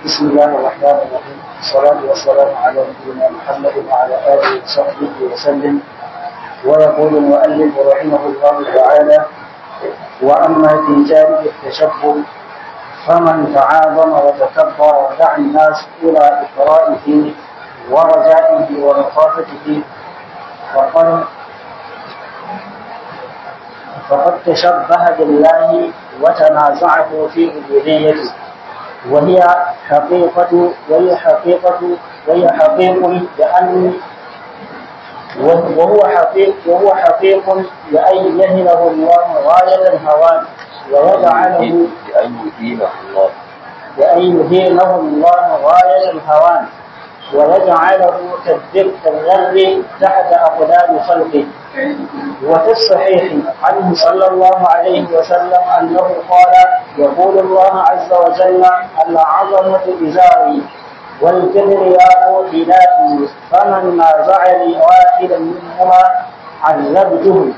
بسم الله الرحمن الرحيم والصلاة والسلام على نبينا محمد وعلى آله وصحبه وسلم ويقول المؤلف رحمه الله تعالى وأما في جانب التشبه فمن تعاظم وتكبر ودعا الناس إلى إقرائه ورجائه ومخافته فقد فقد تشبه بالله وتنازعه في عبوديته وهي حقيقة وهي حقيقة وهي حقيق لأن وهو حقيق وهو حقيق لأن يهله الله غاية الهوان ويجعله بأن يدينه الله بأن يهينه الله غاية الهوان ويجعله كالذر تحت أقدام خلقه وفي الصحيح عنه صلى الله عليه وسلم أنه قال يقول الله عز وجل العظمة إزاري والكبرياء ردائي فمن نازعني واحدا منهما عذبته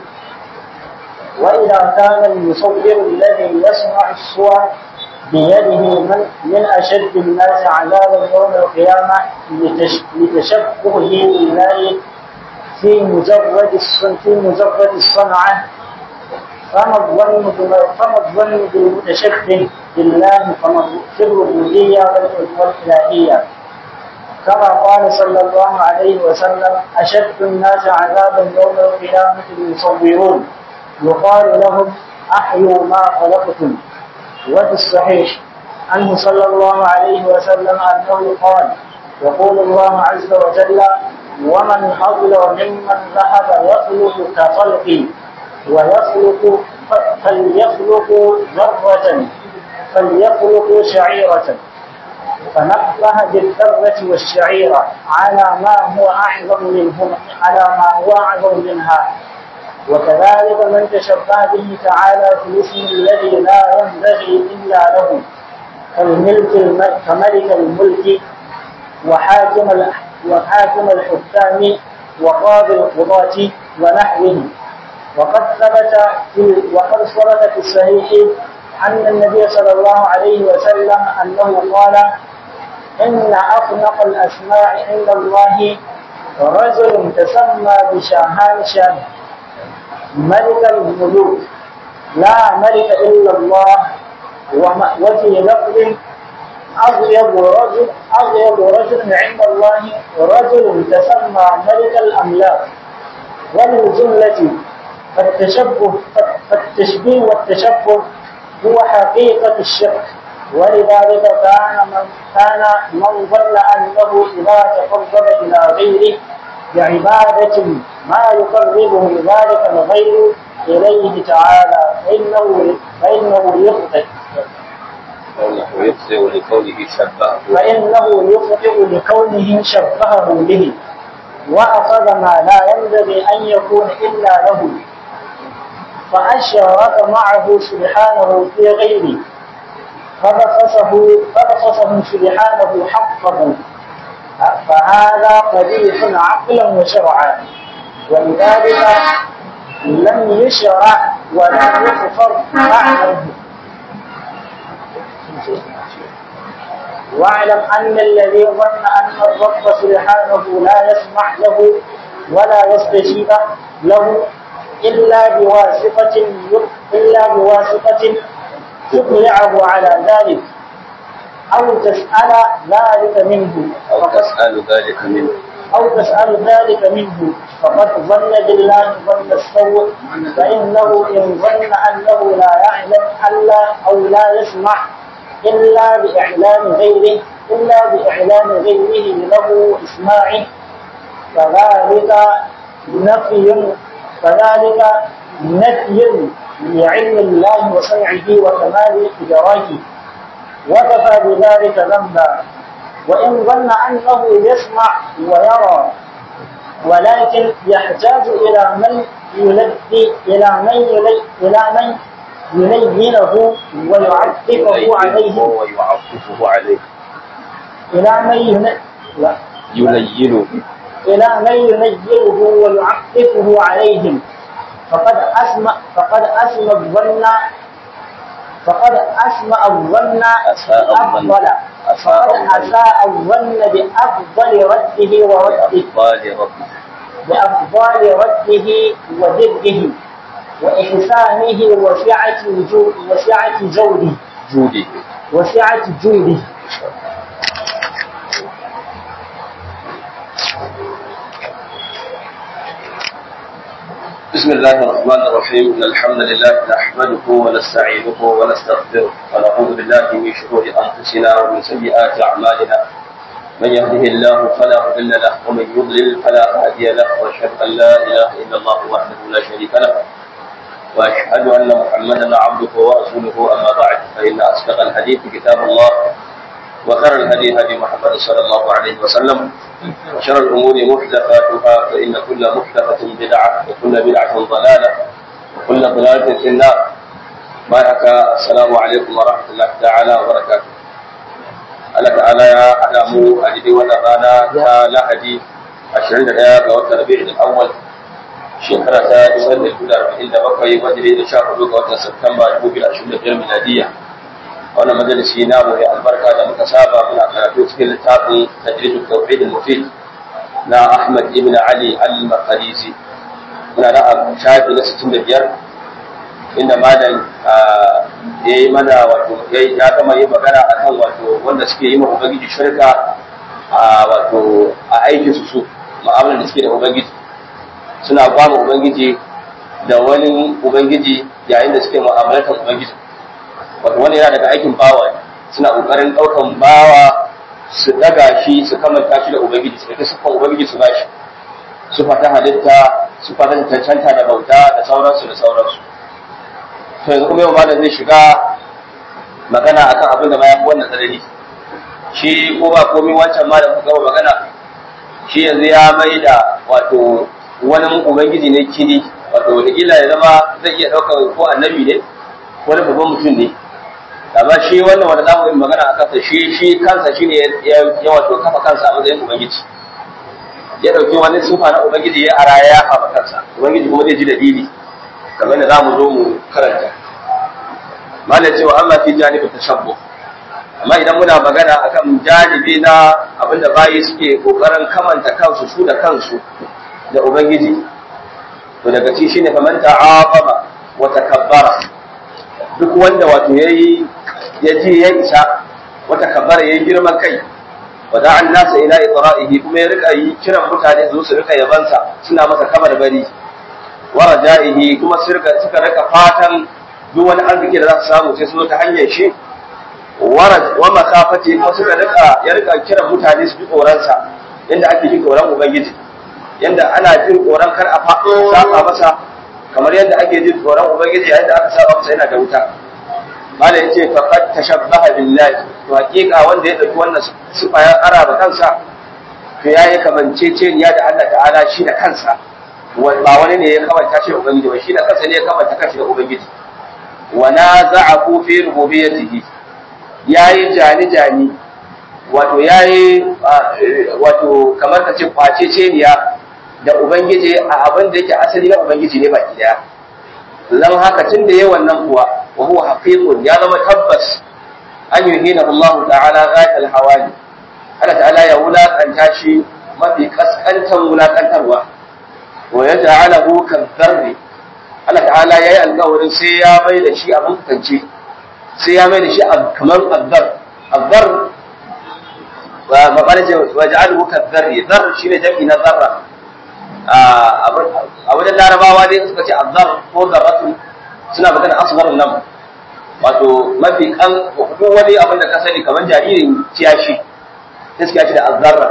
وإذا كان المصور الذي يصنع الصور بيده من, من أشد الناس عذابا يوم القيامة لتشبهه بالله في مجرد في مجرد الصنعة فما الظن فما الظن بالمتشبه بالله فما في الربوبية والإلهية كما قال صلى الله عليه وسلم أشد الناس عذابا يوم القيامة المصورون يقال لهم أحيوا ما خلقتم وفي الصحيح عنه صلى الله عليه وسلم أنه قال يقول الله عز وجل ومن أظلم ممن ذهب يخلق كخلقي ويخلق فليخلق ذرة فليخلق شعيرة فنبه بالذرة والشعيرة على ما هو أعظم منهما على ما هو أعظم منها وكذلك من تشبه به تعالى في الاسم الذي لا ينبغي إلا له كالملك كملك الملك وحاكم وحاكم الحكام وقاضي القضاة ونحوه وقد ثبت في وقد ثبت في الصحيح أن النبي صلى الله عليه وسلم أنه قال إن أخنق الأسماء عند الله رجل تسمى بشاهان شاب ملك الملوك لا ملك إلا الله وفي لفظ أغيب رجل أغيب رجل عند الله رجل تسمى ملك الأملاك وللجملة فالتشبه فالتشبيه والتشبه هو حقيقة الشرك ولذلك كان من كان من ظن أنه إذا تقرب إلى غيره بعبادة ما يقربه ذلك الغير إليه تعالى فإنه فإنه يخطئ فإنه يخطئ لقوله شبهه فإنه يخطئ لكونه شبهه به وأخذ ما لا ينبغي أن يكون إلا له فأشرك معه سبحانه في غيره فبخسه فبخسه سبحانه حقه فهذا قبيح عقلا وشرعا ولذلك لم يشرع ولم يغفر بعده واعلم أن الذي ظن أن الرب سبحانه لا يسمع له ولا يستجيب له إلا بواسطة إلا بواسطة تطلعه على ذلك أو تسأل ذلك منه أو تسأل ذلك منه أو تسأل ذلك منه فقد ظن بالله ظن السوء فإنه إن ظن أنه لا يعلم ألا أو لا يسمع إلا بإعلان غيره إلا بإعلان غيره له إسماعه فذلك نفي فذلك نفي لعلم الله وسمعه وكمال إدراكه وكفى بذلك ذنبا وإن ظن أنه يسمع ويرى ولكن يحتاج إلى من يلبي إلى من يلي إلى من يلينه ويعطفه عليه ويعطفه عليه إلى من ين... لا. يلينه إلى من ينيره ويعطفه عليهم فقد أسمى فقد أسمى الظن فقد أسمع الظن أساء الظن. بأفضل أساء فقد الظن. أساء الظن بأفضل رده ورده بأفضال ربي بأفضال رده وضده وإحسانه وسعة جو- وسعة جوده جودي وسعة جوده بسم الله الرحمن الرحيم إن الحمد لله نحمده ونستعينه ونستغفره ونعوذ بالله من شرور أنفسنا ومن سيئات أعمالنا من يهده الله فلا مضل له ومن يضلل فلا هادي له وأشهد أن لا إله إلا الله وحده لا شريك له وأشهد أن محمدا عبده ورسوله أما بعد فإن أصدق الحديث كتاب الله وخير الهدي هدي محمد صلى الله عليه وسلم وشر الأمور محدثاتها فإن كل محدثة بدعة وكل بدعة ضلالة وكل ضلالة في النار بارك السلام عليكم ورحمة الله تعالى وبركاته Allah ta'ala ya haɗa mu a daidai wannan rana ta Lahadi 21 ga watan Rabi'ul Awwal shekara ta 1947 wanda ne da 14 ga watan Satumba 2025 miladiya wannan majalisi namu ya albarka da muka saba muna karatu cikin littafin tajridul tawhid al-mufid na Ahmad ibn Ali al-Maqdisi muna da shafi na 65 inda malam ya yi mana wato ya gama yi magana akan wato wanda suke yi ma ubangiji shirka a wato a aikin su su ma'amalar da suke da ubangiji suna ba mu ubangiji da wani ubangiji yayin da suke mu'amalatar ubangiji wato wani yana daga aikin bawa ne. suna kokarin daukan bawa su daga shi su kamanta shi da ubangiji su ɗauki siffan ubangiji su bashi su fata halitta su fata cancanta da bauta da sauransu da sauransu to yanzu kuma yau malam zai shiga magana akan abin da bayan wannan tsanani shi ko ba komai wancan malam ku gama magana shi yanzu ya mai da wato wani ubangiji ne kini wato wataƙila ya zama zai iya ɗaukar ko annabi ne wani babban mutum ne amma shi wannan wanda za mu yi magana a kansa shi shi kansa shi ne ya wato kafa kansa a matsayin ubangiji ya ɗauki wani sufa na ubangiji ya ara ya haɓa kansa ubangiji kuma zai ji dalili kamar da za mu zo mu karanta malam cewa amma fi janibin tashabbu amma idan muna magana akan janibi na abinda bayi suke kokarin kamanta kansu su da kansu da ubangiji to daga ci shine faman ta'aqaba wa takabbara duk wanda wato yayi ya ji ya isa wa takabbara yayi girman kai wa da'an nasa ila itra'ihi kuma ya rika yi kiran mutane su su rika yabansa suna masa kamar bari wa raja'ihi kuma su rika suka rika fatan duk wani arziki da za su samu sai su zo ta hanyar shi wa makafati kuma suka rika ya rika kiran mutane su ji tsoronsa yadda ake jin tsoron ubangiji yadda ana jin tsoron kar a saba masa kamar yadda ake jin tsoron ubangiji yayin da aka saba masa yana da wuta mala yace faqad tashabbaha billahi to hakika wanda ya dauki wannan sifa ya araba kansa to yayi kamanceceniya da Allah ta'ala shi da kansa ba wani ne ya kamanta shi da ubangiji ba shi da kansa ne ya kamanta kanshi da ubangiji wa naza'ahu fi rububiyyatihi yayi jani jani wato yayi wato kamar ka ce kwaceceniya da ubangiji a abin da yake asali na ubangiji ne baki daya dan haka tun da yayi wannan kuwa wa huwa haqiqun ya zama tabbas an yuhina Allah ta'ala ghayat al-hawali Allah ta'ala ya wulakanta shi mafi kaskantan wulakantarwa wa yaj'alahu kadharri Allah ta'ala yayi alƙawarin sai ya mai da shi abin kance sai ya mai da shi kamar azzar azzar wa maqala ce wa ja'aluhu kadharri dhar shine jami'i na zarra a wajen larabawa dai suka ce azzar ko zarratu suna magana asgharun nan wato mafi kan duk wani abin da ka sani kamar jaririn ciyashi sai suka ce da azzarra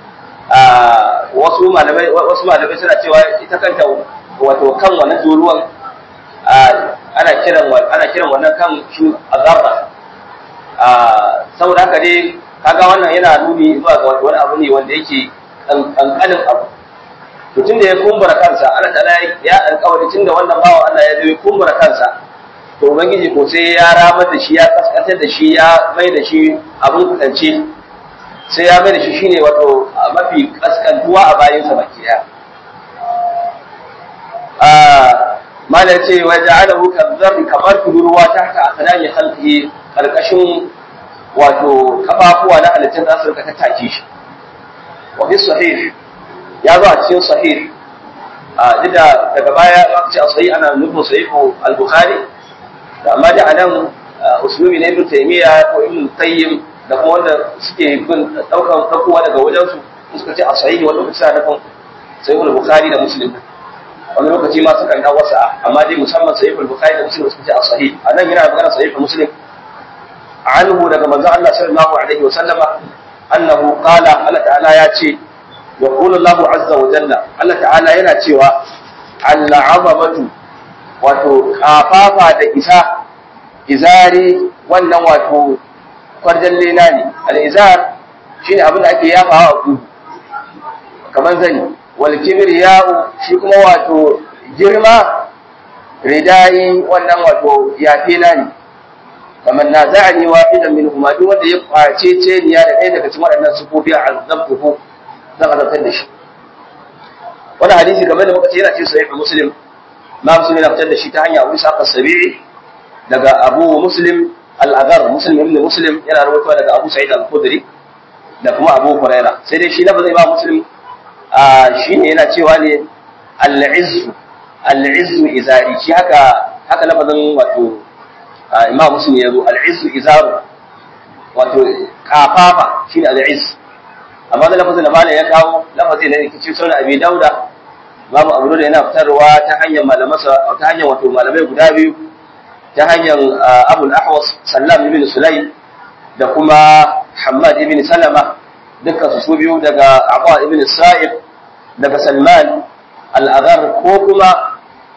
wasu malamai wasu malamai suna cewa ita kanta wato kan wannan turuwan ana kiran ana kiran wannan kan shi azzarra saboda haka dai kaga wannan yana nuni zuwa ga wani abu ne wanda yake kankanin abu to tunda ya kumbura kansa Allah ta'ala ya alƙawari tunda wannan bawa Allah ya yi kumbura kansa to ubangiji ko sai ya ramar da shi ya kaskantar da shi ya mai da shi abun kance sai ya mai da shi shine wato mafi kaskantuwa a bayan sa baki daya malam ce wa ja'alahu kadhar kamar turuwa tahta aqdami khalqihi karkashin wato kafafuwa na halittun za su rika tattake shi wa fi sahih ya zo a cikin sahih a duk da daga baya aka ce a sahih ana nufin sahihu al-bukhari da amma da anan usulubi na ibn taymiya ko ibn qayyim da kuma wanda suke bin daukan dakowa daga wajen su suka ce a sahih wani lokaci ana nufin sahihu al-bukhari da muslim wani lokaci ma sukan kawo wasa amma dai musamman sahihu al-bukhari da muslim suka ce a sahih anan yana magana sahihu muslim عنه daga manzo Allah sallallahu alaihi wasallama annahu qala Allah ta'ala ya ce yaqulu Allah azza wa jalla Allah ta'ala yana cewa al'azamatu wato kafafa da isa izari wannan wato kwarjan lena ne al'izar shine abin da ake yafawa a kudu kamar zani wal kibriya'u shi kuma wato girma ridai wannan wato yafela ne kamar na za'ani wahidan min huma duk wanda ya kwace ce niya da ɗaya daga cikin waɗannan sufofi a azabtuhu zan azabtar da shi wannan hadisi kamar da muka ce yana cikin sahih muslim ma muslim yana fitar da shi ta hanya Abu Ishaq as-Sabi'i daga Abu Muslim al-Aghar Muslim ibn Muslim yana rawaitowa daga Abu Sa'id al-Khudri da kuma Abu Huraira sai dai shi lafazin Imam Muslim shine yana cewa ne al-izzu al-izzu izari shi haka haka lafazin wato imam muslim ya zo al'izzu izaru wato kafafa shine al'izz amma da lafazin da malam ya kawo lafazin da yake cikin sunan abi dauda imam abu da yana fitarwa ta hanyar malamansa ta hanyar wato malamai guda biyu ta hanyar abul ahwas sallam ibn sulaim da kuma hammad ibn salama dukkan su su biyu daga abu ibn sa'ib daga salman al-aghar ko kuma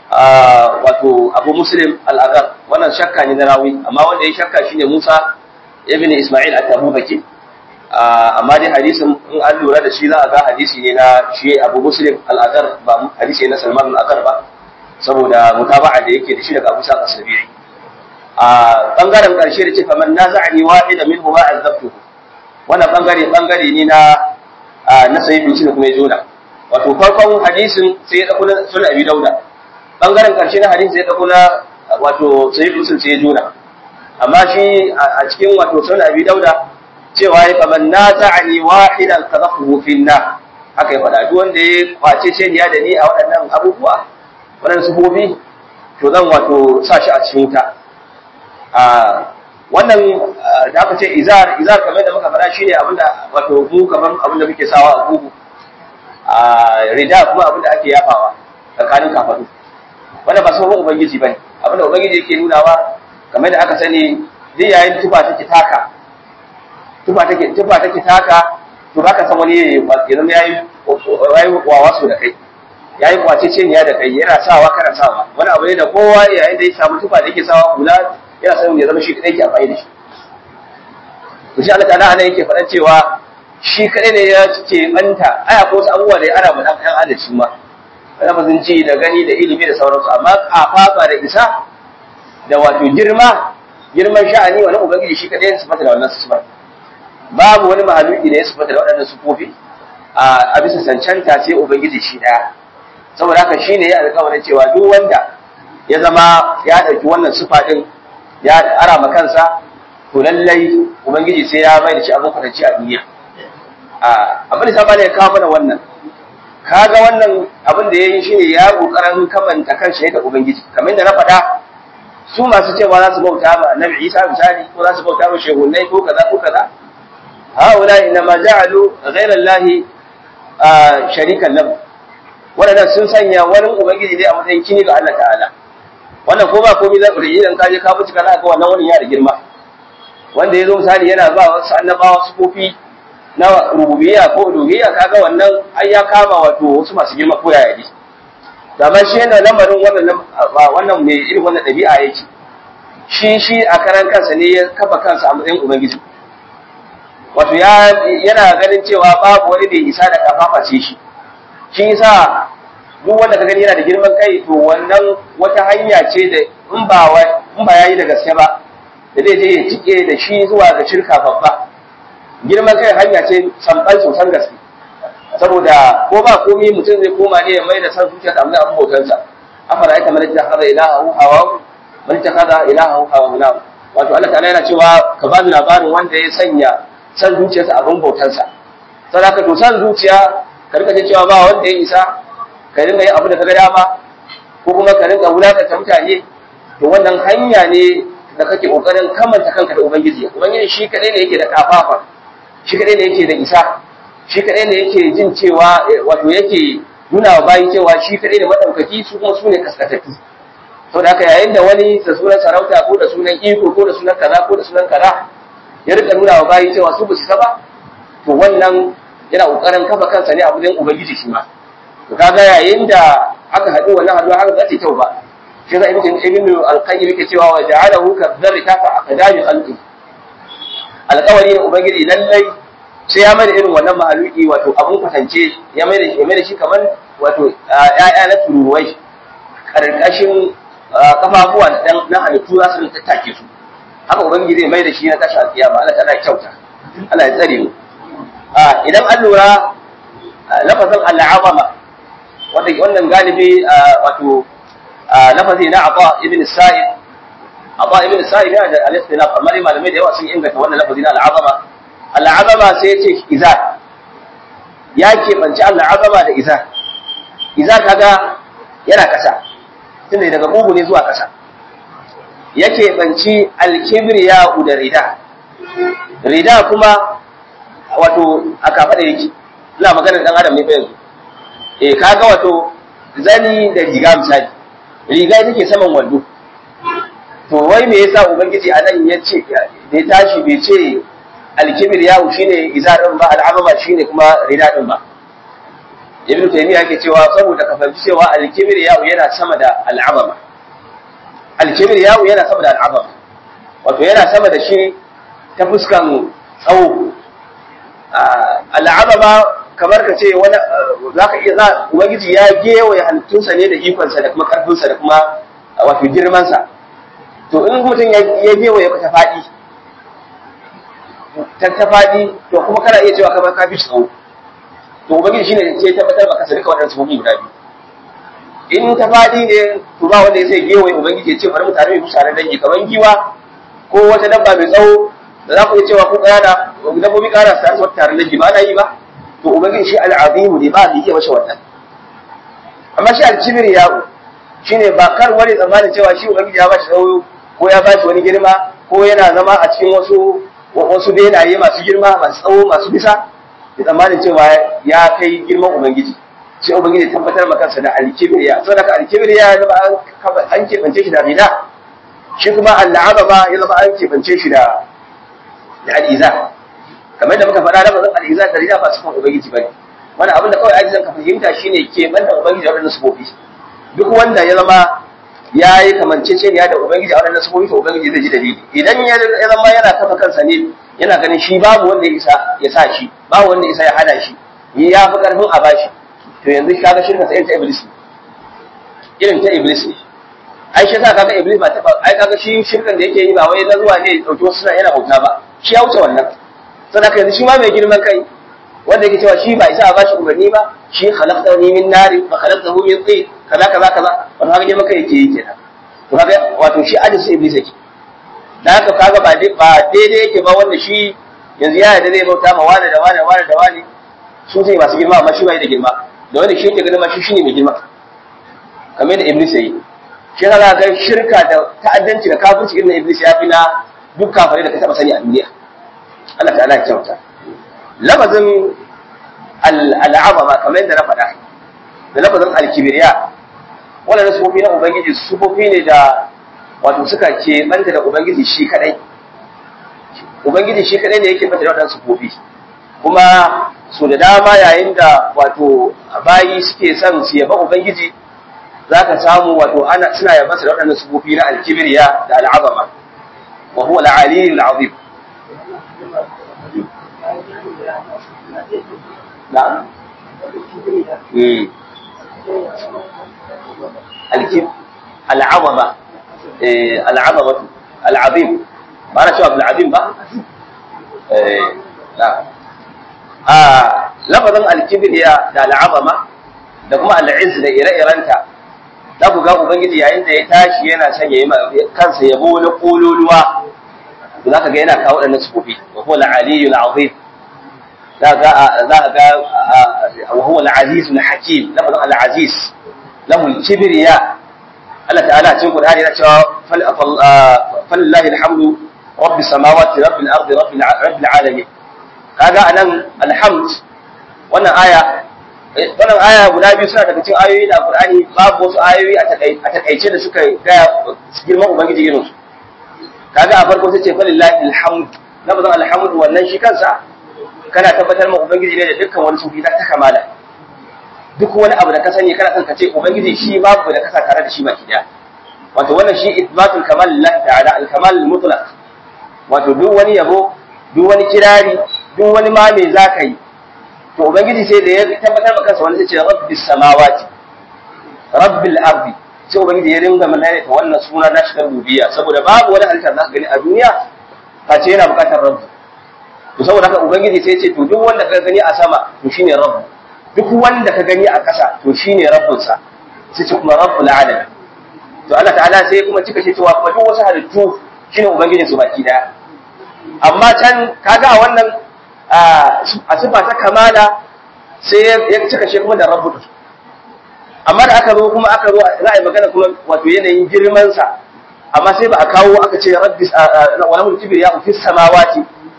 wato abu muslim al'agar wannan shakka ne na rawi amma wanda ya shakka shine musa ibn ismail at-tabubaki amma dai hadisin in an lura da shi za a ga hadisi ne na shi abu muslim al'agar ba hadisi ne na salman al'agar ba saboda mutaba'a da yake da shi daga abu sa kasabi'i a bangaren karshe da ce faman naza'ani wahida minhu ma azabtuhu wannan bangare bangare ne na na sayyidin shi kuma ya jona wato farkon hadisin sai ya dauko sunan abi dauda bangaren karshe na hadisi ya dauko na wato sai musul sai ya juna amma shi a cikin wato sunan abi dauda cewa ya kaman na ta'ani wahidan qadafuhu fi na haka ya faɗa duk wanda ya kwace ce ni da ni a waɗannan abubuwa waɗannan sufofi to zan wato sa shi a cikin wuta a wannan da aka ce izar izar kamar da muka faɗa shine abinda wato mu kamar abinda muke sawa a gugu a rida kuma abinda ake yafawa tsakanin kafadu wanda ba sauran ubangiji bane abinda ubangiji yake nunawa kamar da aka sani duk yayin tufa take taka tufa take tufa take taka to baka san wani ya zama yayi yayi wawa so da kai yayi kwace ce da kai yana sawa kana sawa wani abu ne da kowa yayin da ya samu tufa da yake sawa kula yana san ya zama shi kadai ke amfani da shi to shi Allah ta'ala anan yake faɗan cewa shi kadai ne ya ce banta aya ko wasu abubuwa da ya ara mu dan ɗan adalci ma lafazin ji da gani da ilimi da sauransu amma kafafa da isa da wato girma girman sha'ani wani ubangiji shi kadai ya sifata da wannan sifar babu wani mahaluki da ya sifata da waɗannan sufofi a bisa cancanta sai ubangiji shi daya saboda haka shi ne ya alƙawarin cewa duk wanda ya zama ya ɗauki wannan sifa ɗin ya ara ma kansa to lallai ubangiji sai ya mai da shi abin kwatanci a duniya abin da ta ya kawo mana wannan kaga wannan abin da ya yi shine ya kokarin kamanta kanshi da ubangiji kamar yadda na faɗa su masu cewa za su bauta ma annabi Isa misali ko za su bauta ma shehunnai ko kaza ko kaza haula inna ma ja'alu ghayra allahi sharikan lahu wannan sun sanya wani ubangiji dai a matsayin kini ga Allah ta'ala wannan ko ba komai za ku da idan ka je ka bincika za ka wannan wani ya da girma wanda ya zo misali yana ba wasu annabawa su kofi na rububiyya ko uluhiyya kaga wannan ai ya kama wato wasu masu girma ko yaya ne amma shi yana lamarin wannan wannan mai irin wannan dabi'a yake shi shi a karan kansa ne ya kafa kansa a matsayin ubangiji wato ya yana ganin cewa babu wani da isa da kafafa ce shi shi yasa duk wanda ka gani yana da girman kai to wannan wata hanya ce da in ba in ba yayi da gaske ba da zai je ya cike da shi zuwa ga shirka babba girman kai hanya ce samɓal sosan gaske saboda ko ba komi mutum zai koma ne ya mai da san zuciya ta abin abin bautansa afara aita man ittakhadha ilahahu hawa man ittakhadha ilahahu hawa wato Allah ta'ala yana cewa ka ba labarin wanda ya sanya san zuciyarsa abin bautansa saboda ka to san zuciya ka rika cewa ba wanda ya isa ka rinka yin abu da ka ga dama ko kuma ka rinka wulakanta mutane to wannan hanya ne da kake kokarin kamanta kanka da ubangiji ubangiji shi kadai ne yake da kafafa shi kadai ne yake da isa shi kadai ne yake jin cewa wato yake nuna wa bayi cewa shi kadai ne madaukaki su kuma su ne kaskatattu to da haka yayin da wani da sunan sarauta ko da sunan iko ko da sunan kaza ko da sunan kaza ya rika nuna wa bayi cewa su ba su ba to wannan yana kokarin kafa kansa ne a wajen ubangiji shi ma to kaga yayin da aka haɗu wannan haɗuwa haka za ta kyau ba shi za ibn ibn al-qayyim yake cewa wa ja'alahu ka dharri tafa aqdami khalqi alƙawari ne ubangiji lallai sai ya mai da irin wannan mahaluki wato abun kwatance ya mai da shi mai da shi kamar wato ƴaƴa na turuwai karkashin kafafuwa na halittu za su tattake su haka ubangiji zai mai da shi na tashi alƙiyama Allah ta'ala kyauta Allah ya tsare mu idan an lura lafazin al'azama wanda wannan galibi wato lafazi na Aba ibn Sa'id Aba ibn Sa'id yana da al-istilaf amma malamai da yawa sun inganta wannan lafazi na al'azama al'azama sai ya ce izar ya keɓanci al'azama da izar izar kaga yana ƙasa tunda daga bugu ne zuwa ƙasa ya keɓanci alkibriya da rida rida kuma wato a kafa da yake ina maganar ɗan adam ne fa yanzu eh kaga wato zani da riga misali riga take saman wando to wai me yasa ubangiji anan ya ce da ya tashi bai ce alkibir yawo shine izarin ba al'amama shine kuma rida din ba ibnu taymiya yake cewa saboda ka fahimci cewa alkibir yawo yana sama da al'amama alkibir yawo yana sama da al'amama wato yana sama da shi ta fuskan tsawo al'amama kamar ka ce wani zaka iya za ubangiji ya gewaye halittunsa ne da ikonsa da kuma karfinsa da kuma wato girmansa to in mutum ya gewaye ka ta faɗi ta ta faɗi to kuma kana iya cewa kamar ka fi tsawo to ubangiji shine sai tabbatar maka sai duka waɗannan sufofi guda biyu in ta faɗi ne to ba wanda ya sai gewaye ubangiji ya ce bari mu tare mu tare dangi kamar giwa ko wata dabba mai tsawo da za ku iya cewa ko ƙanana dabbobi ƙanana su tare su tare dangi ba na yi ba to ubangiji shi al'azimu ne ba da iya masa wannan amma shi al-kibir yawo shine ba kar wani tsammanin cewa shi ubangiji ya ba shi tsawo ko ya ba shi wani girma ko yana zama a cikin wasu wasu benaye masu girma masu tsawo masu bisa da tsammanin cewa ya kai girman ubangiji sai ubangiji tabbatar maka kansa da alkibriya saboda ka alkibriya ya zama an keɓance shi da rida shi kuma al'aba ma ya zama an keɓance shi da da al'iza kamar da muka faɗa da bazan al'iza da rida ba su kan ubangiji bane wani abin da kawai ajizan ka fahimta shine keɓan da ubangiji a waɗannan sufofi duk wanda ya zama ya yi kamanceceniya da Ubangiji a wannan sabobi to Ubangiji zai ji dalili idan ya zama yana kafa kansa ne yana ganin shi babu wanda ya isa ya sa shi babu wanda ya isa ya hana shi ni ya fi karfin a bashi to yanzu kaga shirka sai ta iblis irin ta iblis ne ai shi yasa kaga iblis ba ta ai kaga shi shirkan da yake yi ba wai na zuwa ne dauki wasu suna yana bauta ba shi ya wuce wannan saboda yanzu shi ma mai girman kai wanda yake cewa shi ba isa a bashi umarni ba shi khalaqtani min nari fa khalaqtahu min tin kaza kaza kaza wato haka girman kai yake yi kenan to kaga wato shi ajin su iblis yake da haka kaga ba ba daidai yake ba wanda shi yanzu ya yarda zai bauta ma wani da wani wani da wani su sai masu girma amma shi bai da girma da wanda shi yake ganin ma shi shine mai girma kamar da iblis yayi shi kaga ga shirka da ta'addanci da kafirci irin iblis ya fi na duk kafare da ka taba sani a duniya Allah ta'ala ya kyauta lafazin al'azama kamar yadda na faɗa da lafazin alkibiriya wannan sufofi na ubangiji sufofi ne da wato suka ke banta da ubangiji shi kadai ubangiji shi kadai ne yake banta da waɗannan sufofi kuma su da dama yayin da wato bayi suke son su yaba ubangiji za ka samu wato ana suna yaba su da waɗannan sufofi na alkibiriya da al'azama wa huwa al-aliyyul azim نعم الكب العظمة العظمة العظيم ما أنا شو عبد العظيم بقى لا آه لفظا الكبر هي العظمة da kuma al'iz da ire-irenta za ku ga ubangiji yayin da ya tashi yana son ya yi kansa yabo na kololuwa za ka ga yana kawo waɗannan sufofi wa huwa al-aliyyu al-azim za ka za ka ga wa huwa al-aziz al-hakim lafazin al-aziz lahu al-kibriya Allah ta'ala cikin Qur'ani yana cewa falillahi alhamdu rabbi samawati rabbil ardi rabbil rabbil alamin kaga anan alhamd wannan aya wannan aya guda biyu suna daga cikin ayoyi da Qur'ani babu wasu ayoyi a takaice da suka ga girman ubangiji irin su kaga a farko sai ce falillahi alhamd lafazin alhamd wannan shi kansa kana tabbatar ma ubangiji ne da dukkan wani sufi ta kamala duk wani abu da ka sani kana son ka ce ubangiji shi babu da kasa tare da shi baki daya wato wannan shi isbatul kamal lillahi ta'ala al kamal mutlaq wato duk wani yabo duk wani kirari duk wani ma me zaka yi to ubangiji sai da ya tabbatar maka kansa wani sai ce rabbis samawati rabbil ardi sai ubangiji ya ringa mana ta wannan suna na shigar rububiyya saboda babu wani halitta da gani a duniya face yana bukatar rabbu to saboda haka ubangiji sai ya ce to duk wanda ka gani a sama to shine rabbu duk wanda ka gani a ƙasa to shine rabbinsa sai ce kuma rabbul alamin to Allah ta'ala sai kuma cika shi cewa kuma duk wasu halittu shine ubangijin su baki daya amma can kaga a wannan a sifa ta kamala sai ya cika shi kuma da rabbu amma da aka zo kuma aka zo za a yi magana kuma wato yanayin girman sa amma sai ba a kawo aka ce rabbi wa lahu kibriya fi samawati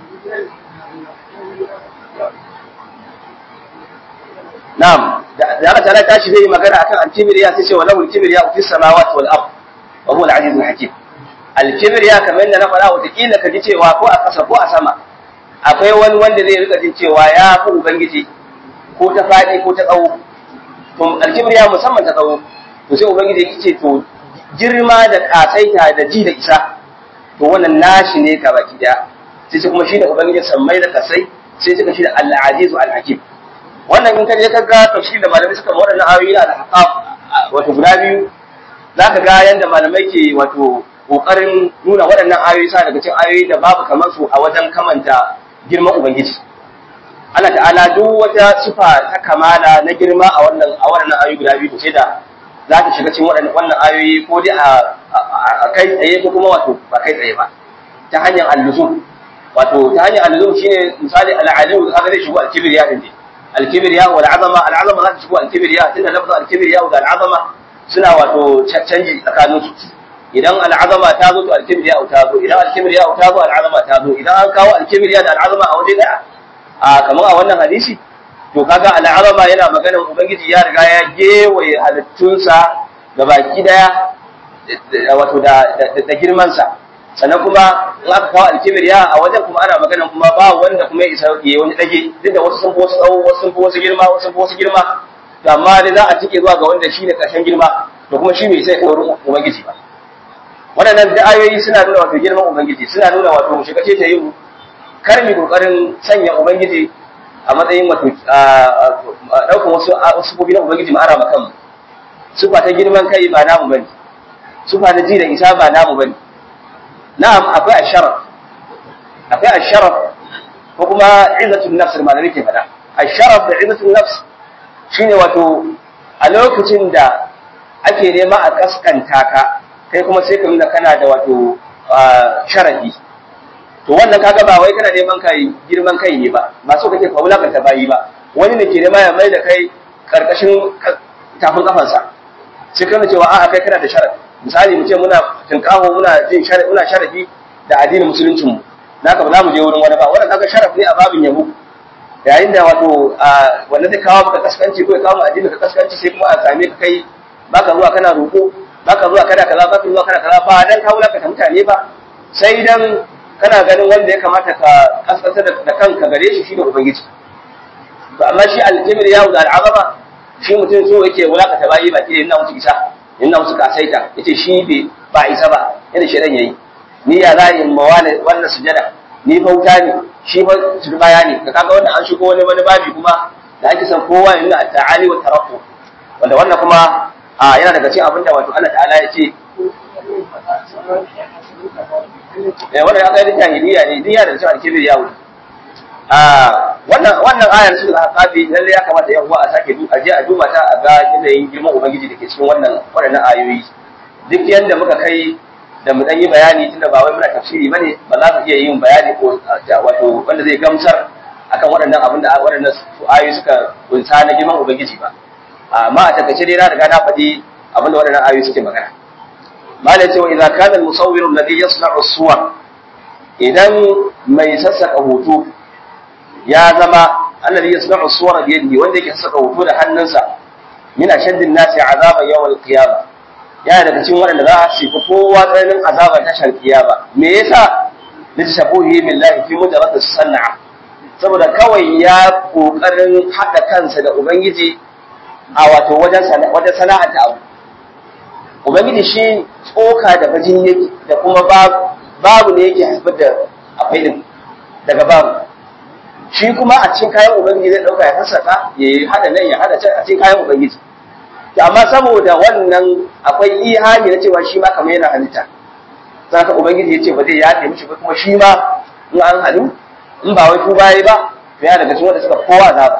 Na'am, da Allah ta'ala tashi zai yi magana akan al-kibriya sai ce wa lahu al-kibriya fi samawati wal ard wa huwa al-azizul hakim. Al-kibriya kamar yadda na faɗa wata kila ka ji cewa ko a ƙasa ko a sama akwai wani wanda zai rika jin cewa ya fi ubangiji ko ta faɗi ko ta tsawo. To al-kibriya musamman ta tsawo. To sai ubangiji yake ce to girma da kasaita da ji da isa to wannan nashi ne ka baki daya. Sai kuma shi da ubangiji sammai da kasai sai suka shi da al-azizu al-hakim. wannan in ka je ka ga tafsir da malamai suka waɗannan ayoyi na al-haqaf wato guda biyu zaka ga yanda malamai ke wato kokarin nuna waɗannan ayoyi sa daga cikin ayoyi da babu kamar su a wajen kamanta girman ubangiji Allah ta'ala duk wata sifa ta kamala na girma a wannan a waɗannan ayoyi guda biyu sai da za ta shiga cikin waɗannan wannan ayoyi ko dai a kai tsaye ko kuma wato ba kai tsaye ba ta hanyar al-luzum wato ta hanyar al-luzum shine misali al-alim kaga zai shigo al-kibriya din الكبرياء والعظمه العظمه za ta shigo alkibriya tunda lafzin alkibriya da al'azama suna wato canji tsakanin su idan al'azama ta zo to alkibriya ta zo idan alkibriya ta zo al'azama ta zo idan an kawo alkibriya da al'azama a waje daya a kamar a wannan hadisi to kaga al'azama yana maganar ubangiji ya riga ya gewaye halittunsa da baki daya wato da da girman sa sannan kuma in aka kawo alkibiriya a wajen kuma ana magana kuma ba wanda kuma ya isa ya wani dage duk da wasu sun fi wasu tsawo wasu sun fi wasu girma wasu sun fi wasu girma to amma dai za a cike zuwa ga wanda shi ne ƙarshen girma to kuma shi bai sai kai wurin ubangiji ba waɗannan da ayoyi suna nuna wato girman ubangiji suna nuna wato shiga ce ta yi kar mi kokarin sanya ubangiji a matsayin wato ɗaukar wasu wasu gobi na ubangiji mu ara makan sufa ta girman kai ba namu bane sufa na ji da isa ba namu bane na'am akwai asharaf akwai asharaf ko kuma izzatul nafs ma da nake faɗa asharaf da izzatul nafs shine wato a lokacin da ake nema a kaskanta ka kai kuma sai ka nuna kana da wato sharafi to wannan kaga ba wai kana neman kai girman kai ne ba ba so kake ka wulakanta bayi ba wani ne ke nema ya mai da kai karkashin tafin kafansa sai kana cewa a'a kai kana da sharafi misali mu ce muna tinkaho muna jin sharafi muna sharafi da addinin musuluncin mu naka ba za mu je wurin wani ba wannan kaga sharafi ne a babin yabo yayin da wato wanda zai kawo maka kaskanci ko ya kawo addinin ka kaskanci sai kuma a same ka kai baka zuwa kana roƙo baka zuwa kana kaza baka zuwa kana kaza ba dan ka wulakanta mutane ba sai dan kana ganin wanda ya kamata ka kaskanta da kanka gare shi shine ubangiji to amma shi aljimir yawo da al'azama shi mutum so yake wulakanta bayi baki da yana musu isa yana musu kasaita yace shi bai ba isa ba yana shedan yayi ni ya za in ma wannan sujada ni bauta ne shi fa turbaya ne ka kaga wannan an shigo wani wani babi kuma da ake san kowa ya nuna ta'ali wa tarakku wanda wannan kuma a yana daga cikin abinda wato Allah ta'ala ya ce eh wannan ya kai jahiliya ne diya da cewa kibir ya wuce a wannan wannan ayar su da haƙabi lalle ya kamata yan uwa a sake a je a duba ta a ga yanayin girman ubangiji da ke cikin wannan waɗannan ayoyi duk yanda muka kai da mu dan yi bayani tunda ba wai muna tafsiri bane ba za mu iya yin bayani ko wato wanda zai gamsar akan waɗannan abin da waɗannan ayoyi suka kunsa na girman ubangiji ba amma a takaice dai na riga na faɗi abin da waɗannan ayoyi suke magana malai cewa idan kana al-musawwir alladhi yasna'u as-suwar idan mai sassaka hoto ya zama alladhi yasna'u as-suwara bi yadihi wanda yake sassaka hoto da hannunsa min ashaddin nasi azaban yawm al-qiyamah yana daga cikin waɗanda za su fi kowa tsananin azabar tashar kiyama me yasa lishabuhi billahi fi mujarrad as-san'a saboda kawai ya kokarin hada kansa da ubangiji a wato wajen wajen sana'ata abu ubangiji shi tsoka da bajin yake da kuma babu ne yake haifar da akwai din daga babu shi kuma a cikin kayan ubangiji zai dauka ya fassaka ya yi hada nan ya hada can a cikin kayan ubangiji to amma saboda wannan akwai ihani na cewa shi ma kamar yana halitta saka ubangiji ya ce ba zai yafe mishi ba kuma shi ma in an halu in ba wai ku baye ba to yana daga cikin wanda suka kowa azaba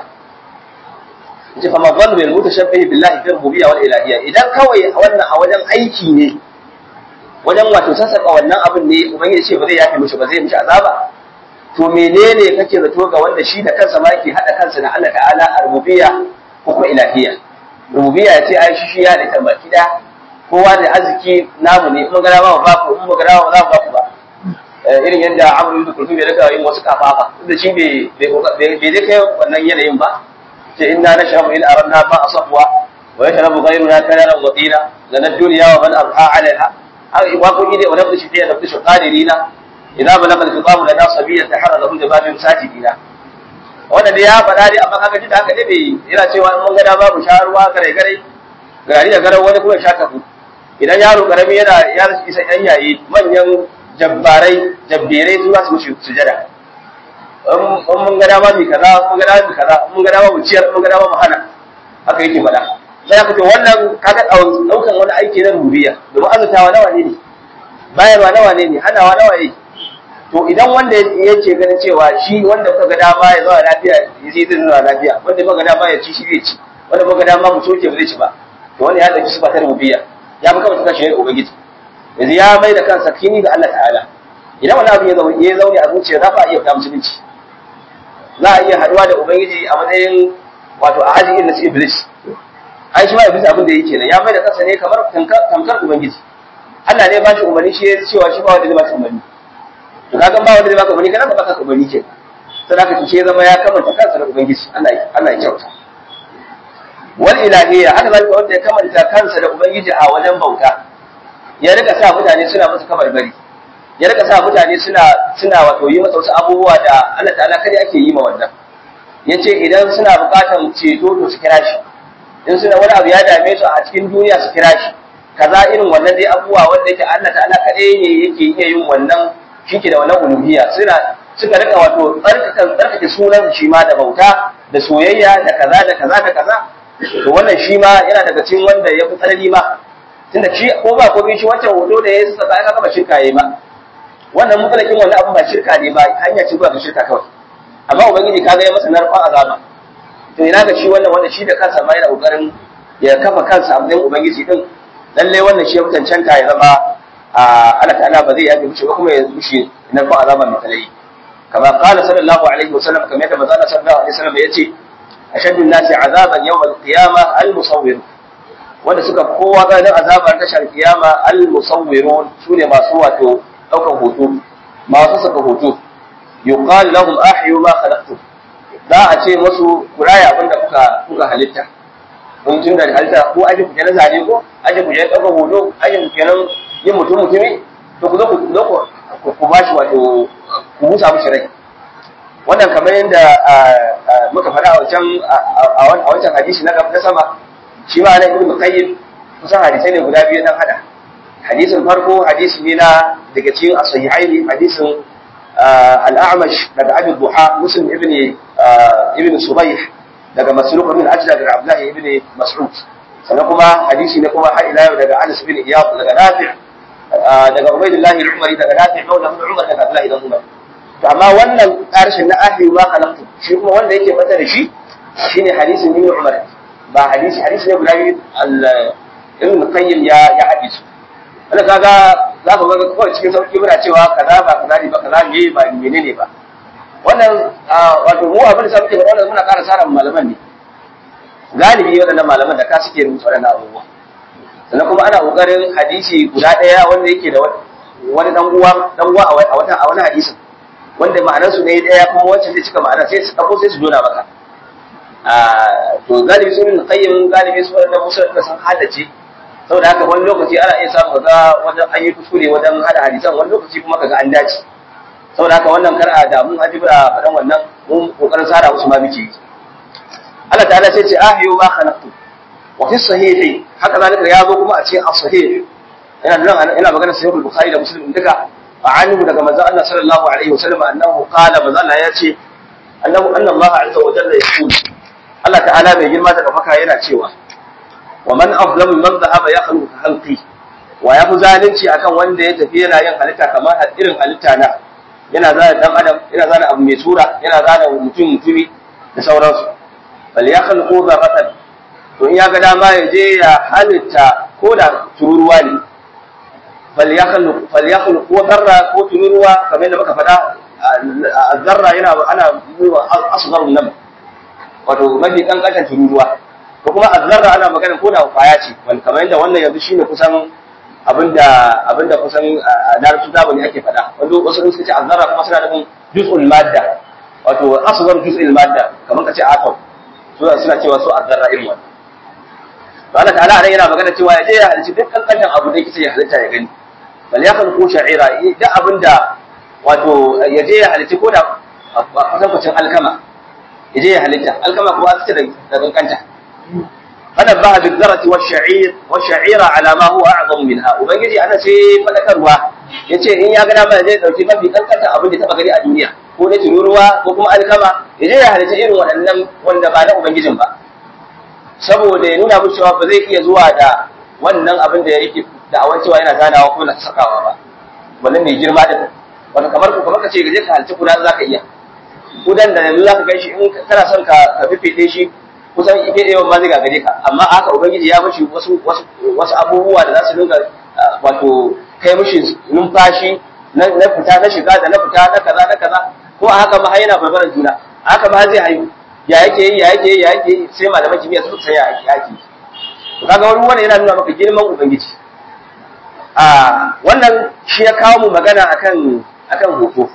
yace fa mazal bil mutashabbihi billahi fi rububiyya wal ilahiyya idan kawai wannan a wajen aiki ne wajen wato sassaka wannan abin ne ubangiji ce ba zai yafe mishi ba zai mishi azaba to menene kake zato ga wanda shi da kansa ma yake hada kansa da Allah ta'ala a rububiyya ko kuma ilahiyya rububiyya ya ce ai shi shi ya da tambaki da kowa da arziki namu ne mun gara ba ba ku mun gara ba za ba ku ba irin yadda Amr ibn Kulthum ya rika yin wasu kafafa da shi bai bai bai kai wannan yanayin ba ce inna nashrabu in aradna ma asafwa wa yashrabu ghayruna kanaran wa qila lana dunya wa man abha 'alayha ai wa kun ide wa nabdu shi da nabdu qadirina idza balagha al-khitab lana sabiyyan tahara lahu jababin sajidina wannan da ya faɗa dai amma kaga da haka dai bai yana cewa in mun ga da babu sharuwa gare gare gari da garan wani kuma sha tafu idan yaro karami yana ya isa yan yayi manyan jabbarai jabbirai su za su mushi sujada in mun ga dama mi kaza mun ga dama mi kaza mun ga dama mu ciyar mun ga dama mu hana haka yake faɗa sai aka ce wannan kaga daukan wani aiki na rububiyya domin azutawa nawa ne ne bayarwa nawa ne ne hanawa nawa ne to idan wanda yake ganin cewa shi wanda kuka ga dama ya zauna lafiya ya zai zai zauna lafiya wanda kuka ga dama ya ci shi zai ci wanda kuka ga dama mu soke ba zai ci ba to wanda ya dauki sifa ta rububiyya ya fi kawai kashi da ubangiji yanzu ya mai da kansa kini ga Allah ta'ala idan wani abu ya zaune ya zaune a zuciya za a iya fita musulunci za a iya haduwa da ubangiji a matsayin wato a aji irin na iblis ai shi ma iblis abin da yake nan ya mai da kansa ne kamar tamkar ubangiji Allah ne ba shi umarni shi ya cewa shi ba wanda zai ba shi umarni to kaga ba wanda zai baka umarni kana ba baka umarni ke sai haka shi zama ya kamanta kansa da ubangiji Allah Allah ya kyauta wal ilahiyya haka zalika wanda ya kamanta kansa da ubangiji a wajen bauta ya rika sa mutane suna masa kabarbari ya rika sa mutane suna suna wato yi masa wasu abubuwa da Allah ta'ala kada ake yi ma wannan yace idan suna bukatan ceto to su kira shi in suna wani abu ya dame su a cikin duniya su kira shi kaza irin wannan dai abubuwa wanda yake Allah ta'ala kadai ne yake iya yin wannan shike da wannan uluhiyya suna suka rika wato tsarkake tsarkake sunan shi ma da bauta da soyayya da kaza da kaza da kaza to wannan shi ma yana daga cikin wanda ya fi tsanani ma tunda shi ko ba ko shi wancan hoto da ya saka aka gaba shirka yayi ba wannan mutalakin wannan abun ba shirka ne ba hanya ce zuwa ga shirka kawai amma ubangiji kaga ya masa narkon azaba to ina ga shi wannan wanda shi da kansa ma yana kokarin ya kafa kansa a matsayin ubangiji din lalle wannan shi ya cancanta ya zama Allah ta'ala ba zai yafe mishi ba kuma ya mishi narkon azaba mai talayi kama qala sallallahu alaihi wasallam kamar yadda manzo sallallahu alaihi wasallam yace ashaddu an-nasi azaban yawm al-qiyamah al-musawwir wanda suka kowa ganin azabar tashar kiyama al-musawwirun sune masu wato daukan hoto masu saka hoto yuqal lahum ahyu ma khalaqtum za a ce musu kuraya abinda kuka kuka halitta kun tun da halitta ko aje ku kenan zane ko aje ku kenan daukan hoto aje ku kenan yin mutum mutumi to ku zo ku zo ku ku bashi wato ku musa mushi rai wannan kamar yadda muka faɗa a wancan a wancan hadisi na na sama shi ma na ibnu qayyim kusan hadisai ne guda biyu dan hada hadisin farko hadisi ne na daga cikin as-sahihaini hadisin al-a'mash daga abi duha muslim ibn ibn subayh daga masruq ibn ajla daga abdullah ibn mas'ud sannan kuma hadisi ne kuma har ila yau daga anas ibn iyad daga nafi' daga ubaydullah al-umari daga nafi' maula ibn umar daga abdullah ibn umar to amma wannan karshen na ahli ma khalaqtu shi kuma wanda yake fata da shi shine hadisin ibn umar ba hadisi hadisi ne guda biyu ibn qayyim ya ya hadisi wanda kaga za ka ga kawai cikin sauki muna cewa kaza ba kaza ne ba kaza ne ba menene ba wannan wato mu abin da sa muke wannan muna ƙara sara malaman ne galibi waɗannan malaman da ka suke rubuta waɗannan abubuwa sannan kuma ana ƙoƙarin hadisi guda ɗaya wanda yake da wani dan uwa dan uwa a wata a wani hadisin wanda ma'anar su ne ɗaya kuma wacce zai cika ma'ana sai su ɗauko sai su dona maka to galibi su ibn qayyim galibi su waɗannan musa da san hadace saboda haka wani lokaci ana iya samu kaga wajen an yi kuskure wajen hada hadisan wani lokaci kuma kaga an dace saboda haka wannan kar a damu a jibra faɗan wannan mun kokarin sara musu ma muke Allah ta'ala sai ce ahiyu ma khalaqtu wa fi sahihi haka zalika ya zo kuma a cikin as-sahih ina nan ina magana sahih al-bukhari da muslim duka anhu daga manzo Allah sallallahu alaihi wasallam annahu qala manzo Allah ya ce annahu anna Allah azza wa jalla yaqul Allah ta'ala mai girma da kafaka yana cewa wa man aflamu man dhahaba yakhluqu khalqi wa ya fi zalunci akan wanda ya tafi yana yin halitta kamar irin halitta na yana zana dan adam yana zana abu mai sura yana zana mutum mutumi da sauransu bal yakhluqu dharratan to in ya ga dama ya je ya halitta ko da tururuwa ne bal yakhluqu fal yakhluqu dharra ko tururuwa kamar da muka faɗa zarra yana ana asghar nam wato mafi kankantan tururuwa ko kuma azzarra ana magana ko da kwaya ce wani kamar yadda wannan yanzu shine kusan abinda abinda kusan a larabci zamani ake faɗa wanda wasu sun ce azzarra kuma suna nufin juz'ul madda wato asghar juz'ul madda kamar kace atom suna suna cewa su azzarra irin wannan to Allah ta'ala anan yana magana cewa ya je ya halici duk kankantan abu da yake ya halitta ya gani bal ya kan ko sha'ira duk abinda wato ya je ya halici ko da kwatankwacin alkama ya je ya halitta alkama kuma a da kankanta فنبه بالذرة والشعير والشعير على ما هو أعظم منها وبنجي أنا سي فدكروا yace in ya gana ba zai dauki mafi kankanta abin da taba gani a duniya ko na tururuwa ko kuma alkama ya je ya halitta irin waɗannan wanda ba na ubangijin ba saboda ya nuna musu cewa ba zai iya zuwa da wannan abin da yake da awan cewa yana zanawa ko na sakawa ba wannan mai girma da wanda kamar ku kamar ka ce gaje ka halitta kuda zaka iya kudan da yanzu zaka gan shi in kana son ka ka fifite shi kusan ike yawan ma zai gagare ka amma haka ubangiji ya mishi wasu wasu abubuwa da za su dinga wato kai mishi numfashi na fita na shiga da na fita na kaza na kaza ko a haka ma har yana barbaran juna a haka ma zai haihu ya yake yi ya yake yi ya yake yi sai malaman kimiyya su san ya yake to kaga wani wannan yana nuna maka girman ubangiji a wannan shi ya kawo mu magana akan akan hoto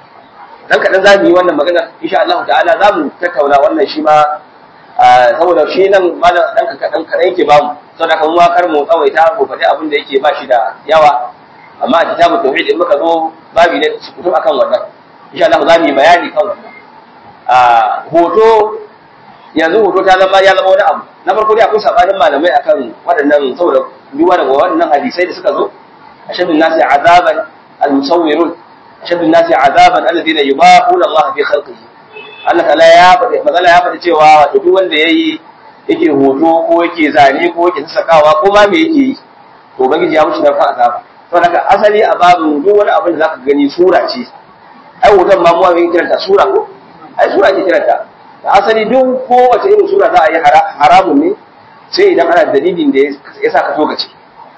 dan kadan za mu yi wannan magana insha Allah ta'ala za mu tattauna wannan shi ma saboda shi nan malam dan kaɗan kaɗan yake ba mu saboda kan ma kar mu tsawaita mu faɗi abin da yake ba shi da yawa amma a kitabu tauhid in muka zo babi ne su fito akan wannan insha Allah za mu yi bayani kan wannan a hoto yanzu hoto ta zama ya zama wani abu na farko dai akwai sabanin malamai akan waɗannan saboda duba daga waɗannan hadisai da suka zo ashaddu nasi azaban al-musawwirun ashaddu nasi azaban alladhina yubahuna Allah fi khalqihi Allah ta'ala ya faɗi magana ya faɗi cewa wato duk wanda yayi yake hoto ko yake zane ko yake sakawa ko ma me yake yi to ubangiji ya mushi narkon azaba to haka asali a babu duk wani abin da zaka gani sura ce ai hoton ma mu wani kiranta sura ko ai sura ce kiranta da asali duk kowace irin sura za a yi haramun ne sai idan ana dalilin da ya sa ka togace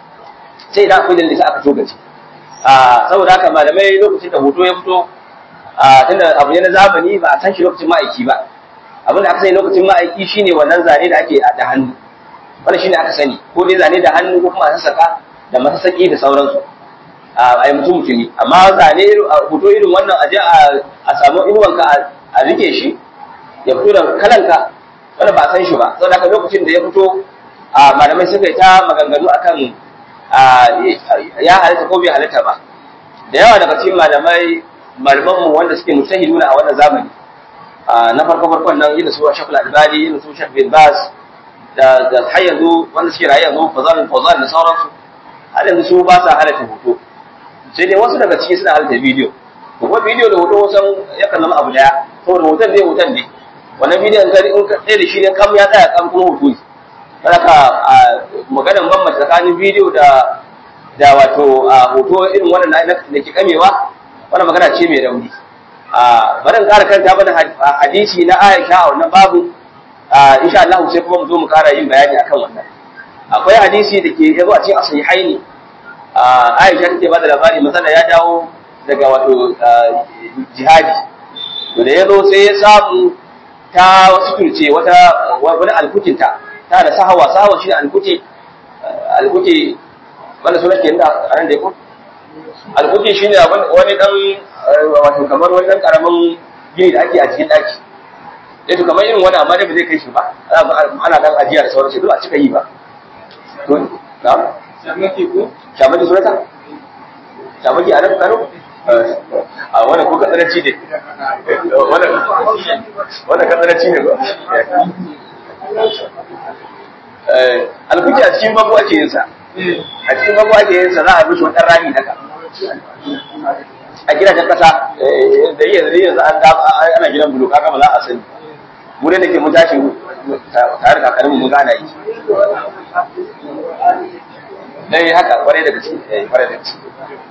sai idan akwai dalilin da ya sa aka togace a saboda haka malamai lokacin da hoto ya fito a tunda abu ne na zamani ba a san shi lokacin ma'aiki ba abin da aka sani lokacin ma'aiki shine wannan zane da ake da hannu wannan shine aka sani ko dai zane da hannu ko kuma a sassaka da masasaki da sauransu a yi mutum mutumi amma zane hoto irin wannan aje a samu inuwanka a rike shi ya fito da kalanka wanda ba a san shi ba saboda haka lokacin da ya fito a malamai suka yi ta maganganu akan ya halitta ko bai halitta ba da yawa daga cikin malamai malamanmu wanda suke mustahiduna a wannan zamani na farko farkon nan yin su Shafil Albani yin su Shaf bin Bas da da har yanzu wanda suke rayu yanzu Fazal Fawzan da sauransu har yanzu su ba sa halatta hoto sai dai wasu daga ciki suna halatta bidiyo kuma bidiyo da hoto wasan yakan zama abu daya saboda hoton ne hoton ne wannan bidiyon ka in ka tsaye da shi ne kam ya tsaya kam kuma hoto ne haka maganar bambanta tsakanin bidiyo da da wato hoto irin wannan da ke kamewa wannan magana ce mai rauni a bari in ƙara kanta mana hadisi na Aisha a wannan babu insha Allah sai kuma mu zo mu ƙara yin bayani akan wannan akwai hadisi da ke yazo a cikin asahihaini Aisha take ba da labari masana ya dawo daga wato jihadi to da yazo sai ya samu ta suturce wata wani alkutinta ta da sahawa sahawa shi alkuti alkuti wanda suna ke da a nan da ya ko alkuti shine wani dan wato kamar wani dan karamin gini da ake a cikin daki eh to kamar irin wani amma dai ba zai kai shi ba ana dan ajiya da sauransu duk a cika yi ba to na Shamaki ko? shamaki sunata shamaki a nan kano a wannan ko katsaranci ne wannan katsaranci ne ba alkuki a cikin babu ake yin sa a cikin babu ake yin sa za a mishi wani rami haka a gidajen kasa da iya da yanzu an ana gidan bulu kaga ba za a sani mu da ke mun tashi tare da kakanninmu mun gana yi dai haka kwarai da gaske kwarai da gaske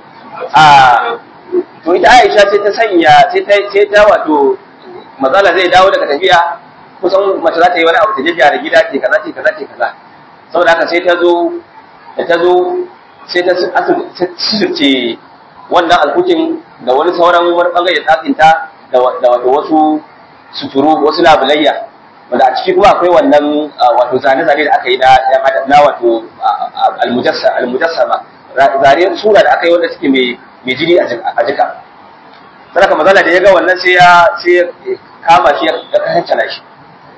a to ita Aisha sai ta sanya sai ta sai ta wato matsala zai dawo daga tafiya kusan mace za ta yi wani abu ta jajjara gida ce kaza ce kaza ce kaza saboda haka sai ta zo da ta zo sai ta sirce wannan alkutin da wani sauran wani bangare tsakinta da wato wasu suturu wasu labulayya wanda a ciki kuma akwai wannan wato zane-zane da aka yi na wato almujassama zane sura da aka yi wanda suke mai jini a jika saraka mazala da ya ga wannan sai ya sai ya kama shi ya kahancana shi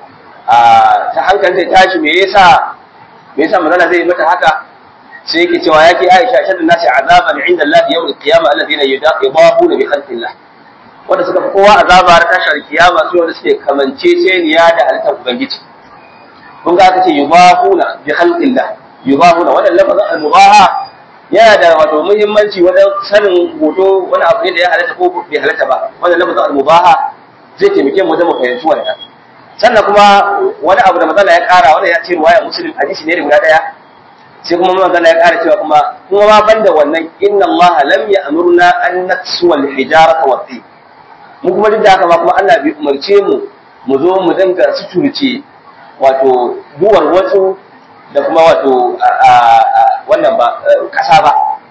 ta hankali zai tashi me yasa me yasa mazala zai mata haka sai yake cewa yake Aisha shaddan nasi azaban inda Allah yawm al-qiyamah alladhina yudahuna bi khalqillah wanda suka fi kowa azaba har tashar kiyama su wanda suke kamance ceniya da halittar ubangiji kun ga aka ce yubahuna bi khalqillah yubahuna wannan lafazin al-mubaha yana da wato muhimmanci wajen sanin hoto wani abu ne da ya halatta ko bai halatta ba wannan lafazin al-mubaha zai taimake mu wajen mu fahimci wannan sannan kuma wani abu da matsala ya kara wanda ya ce ruwaya muslim hadisi ne da guda daya sai kuma magana ya kara cewa kuma kuma ma banda wannan inna allaha lam ya'murna an naksuwa al-hijarata wa mu kuma duk da haka ma kuma Allah bai umarce mu mu zo mu dinga suturce wato duwar wasu da kuma wato wannan ba kasa ba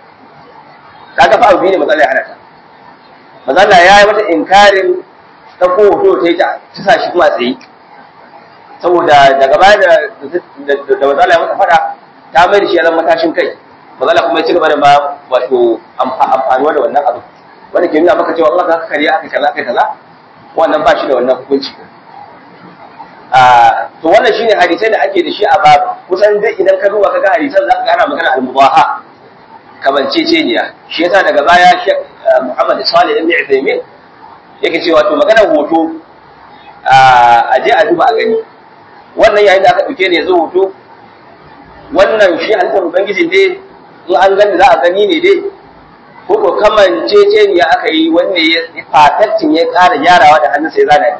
kaga fa abu ne matsala ya hana ta matsala ya yi mata inkarin ta ko hoto ta yi ta sa shi kuma tsaye saboda daga baya da da matsala ya mata fada ta mai da shi ya zama matashin kai matsala kuma ya ci gaba da ma wato amfanuwa da wannan abu wanda ke nuna maka cewa Allah ka kariya aka kaza aka kaza wannan ba shi da wannan hukunci a to wannan shine hadisai da ake da shi a babu kusan duk idan ka duba kaga hadisan zaka ga ana magana al-mubaha kamanceceniya shi yasa daga baya Sheikh Muhammad Salih ibn Uthaymeen yake cewa to maganar hoto a je a duba a gani wannan yayin da aka dauke ne yanzu hoto wannan shi halittar ubangiji dai in an gani za a gani ne dai ko ko kamanceceniya aka yi wanda ya fataccin ya ƙara gyarawa da hannunsa ya zana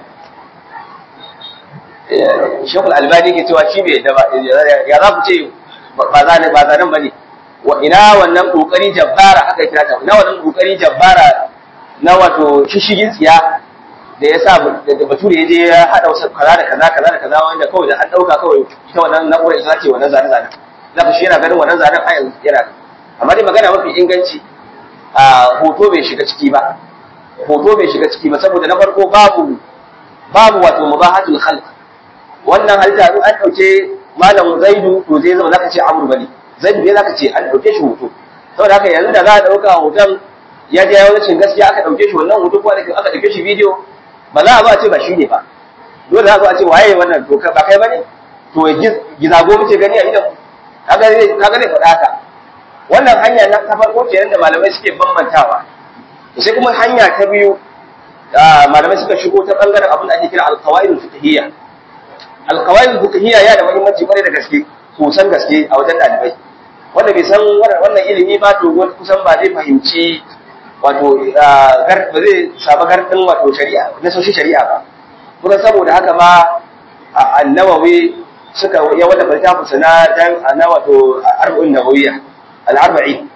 ne shekul albani ke cewa shi bai yadda ba ya za ku ce ba zane ba zanen ba ne wa ina wannan kokari jabbara haka kira ta ina wannan kokari jabbara na wato shishigin tsiya da ya sa da bature ya je ya haɗa wasu kaza da kaza kaza da kaza wanda kawai da an ɗauka kawai ita wannan na'urar ita ce wannan zane zane za ka shi yana ganin wannan zanen a yanzu yana amma dai magana mafi inganci a hoto bai shiga ciki ba hoto bai shiga ciki ba saboda na farko babu babu wato mubahatul khalq wannan halitta in an dauke malam zaidu to zai zama zaka ce amru bane zaidu ne zaka ce an dauke shi hoto saboda haka yanzu da za a dauka hoton ya je yayin cin gaskiya aka dauke shi wannan hoto ko aka dauke shi bidiyo ba za a zo a ce ba shi ne ba dole za a zo a ce waye wannan to ba kai bane to gizago muke gani a idan kaga zai kaga zai faɗa haka wannan hanya na ta farko kenan da malamai suke bambantawa sai kuma hanya ta biyu malamai suka shigo ta bangaren abin da ake kira alqawaidul fiqhiyya alqawaidul fiqhiyya ya da muhimmanci kwarai da gaske kusan gaske a wajen dalibai wanda bai san wannan ilimi ba to kusan ba zai fahimci wato ba zai samu gardin wato shari'a na sosai shari'a ba kuma saboda haka ma annawawi suka ya wanda littafin sa na dan na wato arba'in nawawiyya al-arba'in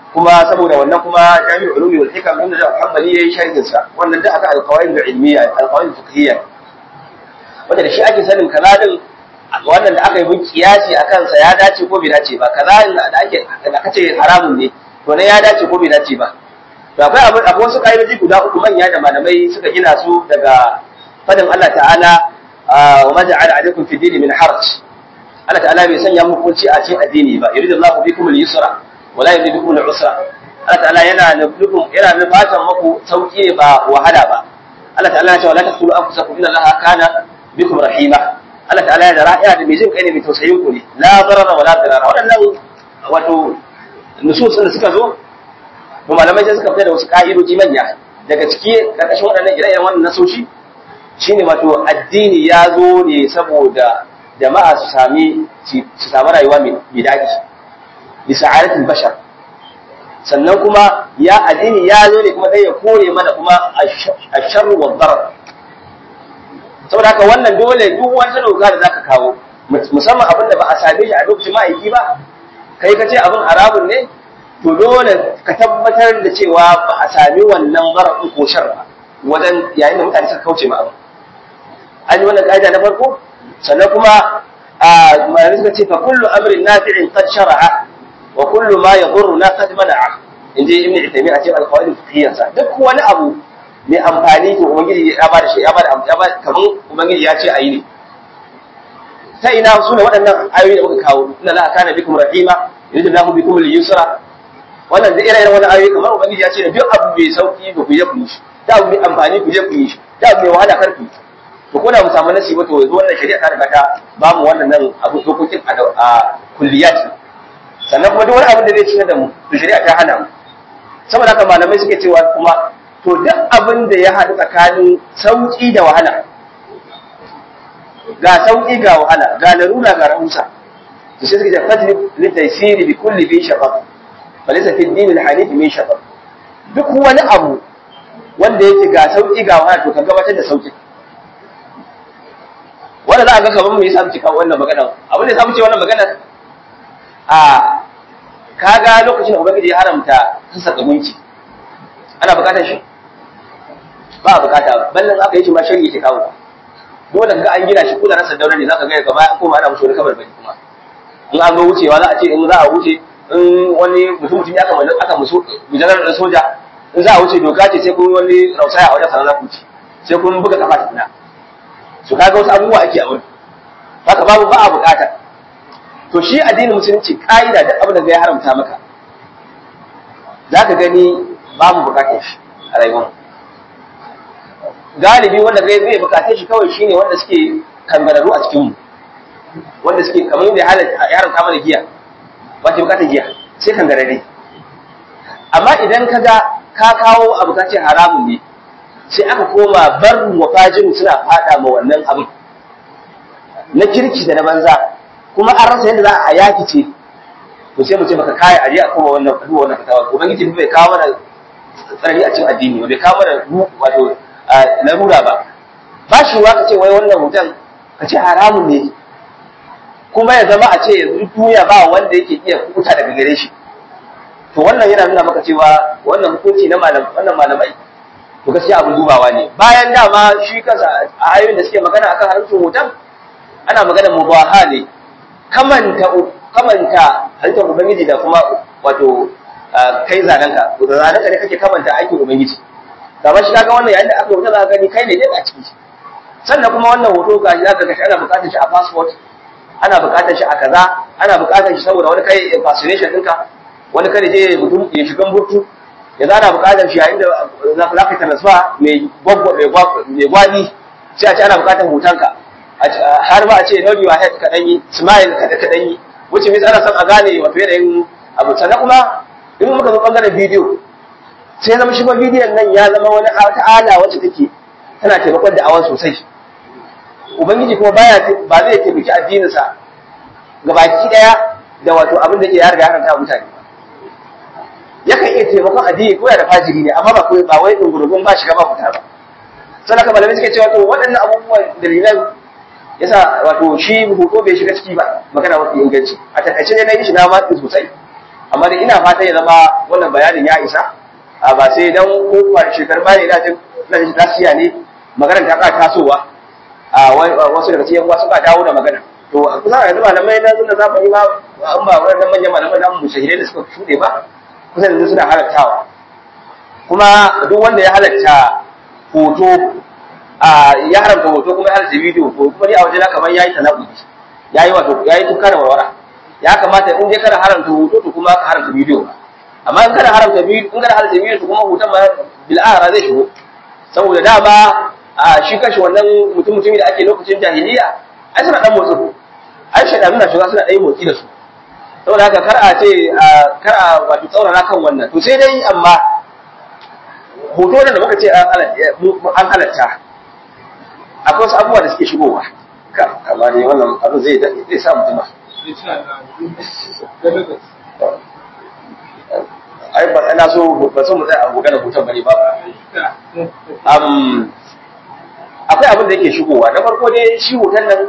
kuma saboda wannan kuma jami'ul ulumi wal hikam inda da Muhammadi yayi sharhin sa wannan da aka alqawaid ilmiya alqawaid fiqhiyya wanda da shi ake sanin kaza din wannan da aka yi bin kiyasi a kansa ya dace ko bai dace ba kaza da ake da aka ce haramun ne to ne ya dace ko bai dace ba to akwai abu akwai wasu ka'idoji guda uku manya da malamai suka gina su daga fadin Allah ta'ala wa ma ja'ala alaikum fi dini min haraj Allah ta'ala bai sanya muku kunci a cikin addini ba yuridu Allahu bikum al-yusra wa la yuridu bikum al-usra Allah ta'ala yana nufin yana nufatan muku sauki ne ba wahala ba Allah ta'ala ya ce wala taqtulu anfusakum inna Allaha kana bikum rahima Allah ta'ala ya da ra'iya da mai jin kai ne mai tausayin ku ne la darara wala darara waɗannan wato nusus da suka zo to malamai sai suka fita da wasu ka'idoji manya daga ciki karkashin waɗannan ire-iren wannan nasoshi shine wato addini ya zo ne saboda jama'a su sami su sami rayuwa mai daɗi bi sa'adatul bashar sannan kuma ya addini ya zo ne kuma dai ya kore mana kuma asharru wa darar saboda haka wannan dole duk wata doka da zaka kawo musamman abin da ba a same shi a lokacin ma'aiki ba kai ka ce abin haramun ne to dole ka tabbatar da cewa ba a sami wannan mara ko shar ba wajen yayin da mutane suka kauce ma abin an yi wannan ka'ida na farko sannan kuma malamai suka ce fa kullu amrin nafi'in qad shara'a wa kullu ma yadurruna qad mana'a inji ibn Uthaymeen a cikin al-qawaid al-fiqhiyyah duk wani abu mai amfani to ubangiji ya bada shi ya bada ya bada kaman ubangiji ya ce ayi ne ta ina su ne waɗannan ayoyi da muka kawo inna la kana bikum rahima yuridu lahu bikum al-yusra wannan da irin wannan ayoyi kamar ubangiji ya ce duk abu mai sauki ba ku je ku yi shi da abu mai amfani ku je ku yi shi da abu mai wahala kar ku yi to ko da mu samu nasi ba to yanzu wannan shari'a ta riga ta ba mu wannan nan abu dokokin a kulliyat sannan kuma duk wani abin da zai cikar da mu to shari'a ta hana mu saboda haka malamai suke cewa kuma to duk abin da ya haɗu tsakanin sauƙi da wahala ga sauƙi ga wahala ga larura ga rahusa to sai suke cewa fajri litaysiri bi kulli bi shaqaq falaysa fi din al-hanif min shaqaq duk wani abu wanda yake ga sauƙi ga wahala to ka gabatar da sauƙi wanda za a ga kamar mu yasa muke kawo wannan magana abin da ya samu ce wannan magana a kaga lokacin da ubangiji ya haramta sassaka gunki ana bukatar shi ba a bukata ballan aka yi shi ma shari'a ke kawo dole ga an gina shi ko da rasa daura ne zaka ga gaba kuma ana musu wani kabar bari kuma in an zo wucewa za a ce in za a wuce in wani mutum mutum ya kama aka musu bijanar da soja in za a wuce doka ce sai kun wani rausaya a wajen sanar za ku ci sai kun buga kafa tukuna su kaga wasu abubuwa ake a wurin haka babu ba a bukata to shi addinin musulunci ka'ida duk abin da ya haramta maka za ka gani babu bukatar shi a rayuwar galibi wanda zai zai bukatar shi kawai shine wanda suke kangararru a cikin mu wanda suke kamar yadda ya haramta mana giya ba ke bukatar giya sai kangararre amma idan ka ga ka kawo abu ka ce haramun ne sai aka koma barin wa fajiru suna fada ma wannan abin na kirki da na banza kuma an rasa yadda za a yaki ce to sai mu ce maka kai aje a koma wannan duwa wannan fatawa ubangiji bai kawo mana tsari a cikin addini bai kawo mana wato larura ba ba shi wa ka ce wai wannan hoton ka ce haramun ne kuma ya zama a ce yanzu duniya ba wanda yake iya kuta daga gare shi to wannan yana nuna maka cewa wannan hukunci na malam wannan malamai to gaskiya abin dubawa ne bayan dama shi kansa a ayoyin da suke magana akan haramcin hoton ana magana mubaha ne kamanta kamanta halittar ubangiji da kuma wato kai zanenka zanenka ne kake kamanta aikin ubangiji kamar shi kaga wannan yayin da aka wuta za ka gani kai ne dai a ciki sannan kuma wannan hoto ga shi zaka ga shi ana buƙatar shi a passport ana buƙatar shi a kaza ana buƙatar shi saboda wani kai impersonation ɗinka wani kada je mutum ya shiga burtu ya zana buƙatar shi yayin da za ka transfer mai gwagwa mai gwani sai a ce ana buƙatar hotonka har ba a ce nod your head kaɗan yi smile kaɗan yi wuce mai ana son a gane wato yanayin abu sannan kuma in muka zo ɓangaren bidiyo sai zama shi ba bidiyon nan ya zama wani ala wacce take tana taimakon da awan sosai ubangiji kuma baya ba zai taimaki addininsa ga baki daya da wato abin da ke ya riga ya haranta mutane ba yakan iya taimakon addini ko da fajiri ne amma ba ko ba wai dungurgun ba shiga ba fita ba sannan kamar malamai suke cewa to waɗannan abubuwan dalilan yasa wato shi hoto bai shiga ciki ba magana mafi inganci a takaice ne na yi shi na matsi sosai amma dai ina fata ya zama wannan bayanin ya isa a ba sai dan kofar shekaru bayan ina jin ina jin lafiya ne maganar ta ƙara tasowa a wasu daga cikin wasu ba dawo da magana to a kusa yanzu malamai na zuna zamani ma an ba wannan manyan malamai namu shahidai da suka shuɗe ba kusa yanzu suna halattawa kuma duk wanda ya halatta hoto a ya haramta hoto kuma ya halatta bidiyo ko kuma ni a wajena kamar yayi tanakudi yayi wato yayi tukka da warwara ya kamata in dai kana haramta hoto to kuma ka haramta bidiyo amma in kana haramta bidiyo in kana haramta bidiyo to kuma hoton ma bil zai shigo saboda dama a shi kashi wannan mutum mutumi da ake lokacin jahiliya ai suna dan motsi ai shaidanu na shiga suna ɗaya motsi da su saboda haka kar a ce kar a wato tsaurara kan wannan to sai dai amma hoto da muka ce an halatta akwai wasu abubuwa da suke shigowa amma ne wannan abu zai zai sa mutum ai ba ina so ba so mu tsaya a magana hoton bane ba akwai abin da yake shigowa na farko dai shi hoton nan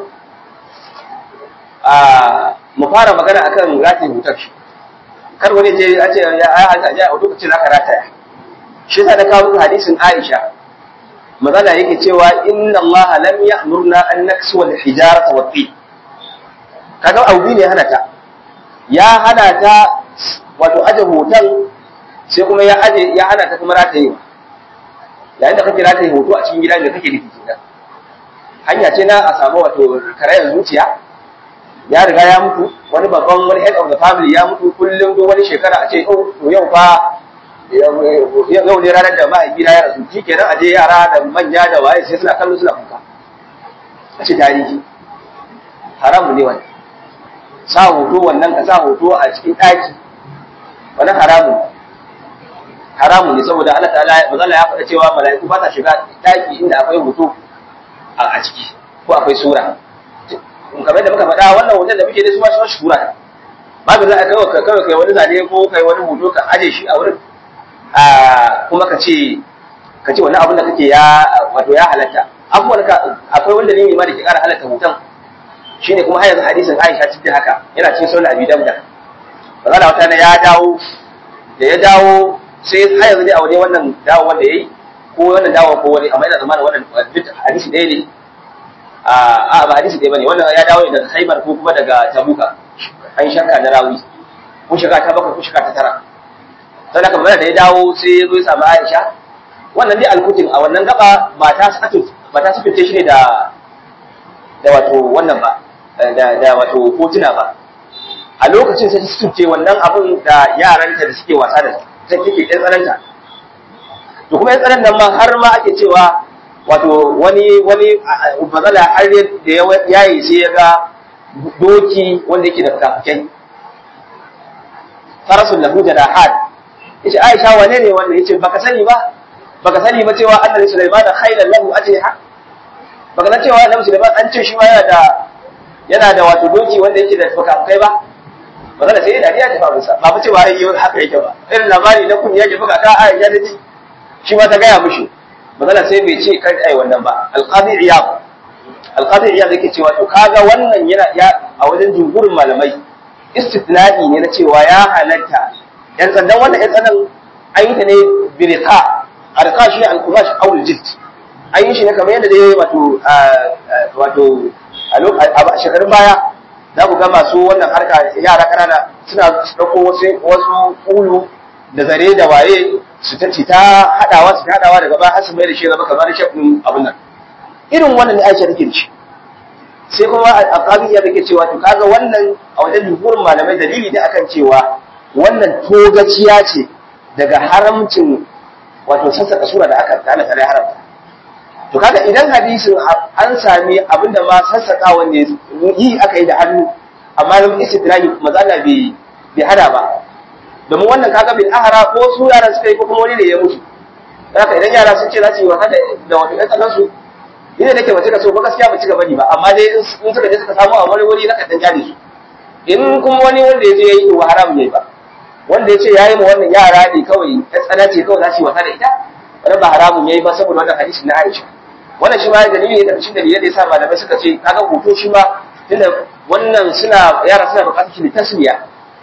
a mu fara magana akan ratin hoton shi kar wani je a ce ya a a lokacin zaka rataya shi yasa da kawo muku hadisin Aisha magana yake cewa inna Allah lam ya'murna an naksu wal hijarata wat tin kaga abu ne hana ta ya hana ta wato aje hoton sai kuma ya aje ya hana ta kuma ratayewa yayin da kake rataye hoto a cikin gida da kake nufi kenan hanya ce na a samu wato karayar zuciya ya riga ya mutu wani babban wani head of the family ya mutu kullum duk wani shekara a ce oh to yau fa yau ne ranar da mahaifina ya rasu shi kenan a je yara da manya da waye sai suna kallo suna kuka a ce tarihi haramu ne wani sa hoto wannan ka sa hoto a cikin ɗaki wani haramu haramu ne saboda Allah ta'ala mazalla ya faɗa cewa mala'iku ba ta shiga ɗaki inda akwai hoto a ciki ko akwai sura kamar da muka faɗa wannan hoton da muke da su ma shi sura babu za a kawai kawai kai wani zane ko kai wani hoto ka aje shi a wurin kuma ka ce ka ce wani abin da kake ya wato ya halatta abubuwan ka akwai wanda ne ma da ke ƙara halatta hoton shine kuma har yanzu hadisin Aisha cikin haka yana cikin sunan Abi Dawud bazala wata na ya dawo da ya dawo sai har yanzu dai a wani wannan dawo wanda yayi ko wannan dawo ko wani amma ina zamanin wannan duk hadisi ɗaya ne a ba hadisi ɗaya bane wannan ya dawo daga Khaibar ko kuma daga Tabuka an shakka na rawi ko shiga ta bakwai ko shiga ta tara sai aka magana da ya dawo sai ya zo ya samu Aisha wannan dai alkutin a wannan gaba mata su mata su fice shi ne da da wato wannan ba da da wato hotuna ba a lokacin sai su ce wannan abun da yaranta da suke wasa da ta take ɗan tsananta to kuma ɗan tsanan nan ma har ma ake cewa wato wani wani bazala har da ya yi sai ya ga doki wanda yake da fukafukai farasun lahu jarahat yace Aisha wane ne wanda yace baka sani ba baka sani ba cewa annabi Sulaiman da khailan lahu ajriha baka san cewa annabi Sulaiman an ce shi ma yana da yana da wato doki wanda yake da fukafukai ba magana sai dariya ta faru sa ba fa cewa ai haka yake ba irin labari na kun yake buga ta Aisha da ji shi ma ta gaya mishi magana sai bai ce kai ai wannan ba alqadi iyad alqadi iyad yake cewa to kaga wannan yana ya a wajen jumhurin malamai istithna'i ne na cewa ya halatta yan sandan wannan yan tsanan an yi ta ne birika arka shi ne al-kumash aw al-jild an yi shi ne kamar yadda dai wato wato a shekarun baya za ku ga masu wannan harka yara kanana suna ɗauko wasu wasu ulu da zare da waye su ta ci ta haɗawa su ta haɗawa daga baya har su mai da shi zama kamar shafin abin nan irin wannan ne Aisha take da shi sai kuma alƙabi ya take cewa to kaga wannan a wajen jumhurin malamai dalili da akan cewa wannan togaciya ce daga haramcin wato sassaka sura da aka tana tare haramta to kaga idan hadisin an sami abinda ma sassaka wanda yi aka yi da hannu amma zan istidrahi mazala bai bai hada ba domin wannan kaga bil ahra ko su yaran suka yi ko kuma wani ne ya mutu haka idan yara sun ce za su yi wasa da wato ɗan tsakan su ina nake mace ka so ba gaskiya ba ci gaba ba amma dai in suka je suka samu a wani wuri na kaɗan jari su in kuma wani wanda ya je ya yi to haram ne ba wanda ya ce ya yi ma wannan yara ne kawai ya tsana ce kawai za su yi wasa da ita wani ba haramun ya yi ba saboda wannan hadisi na Aisha wannan shi ma dalili ne daga cikin dalilai da yasa malamai suka ce kaga hoto shi ma tunda wannan suna yara suna buƙatar shi tasmiya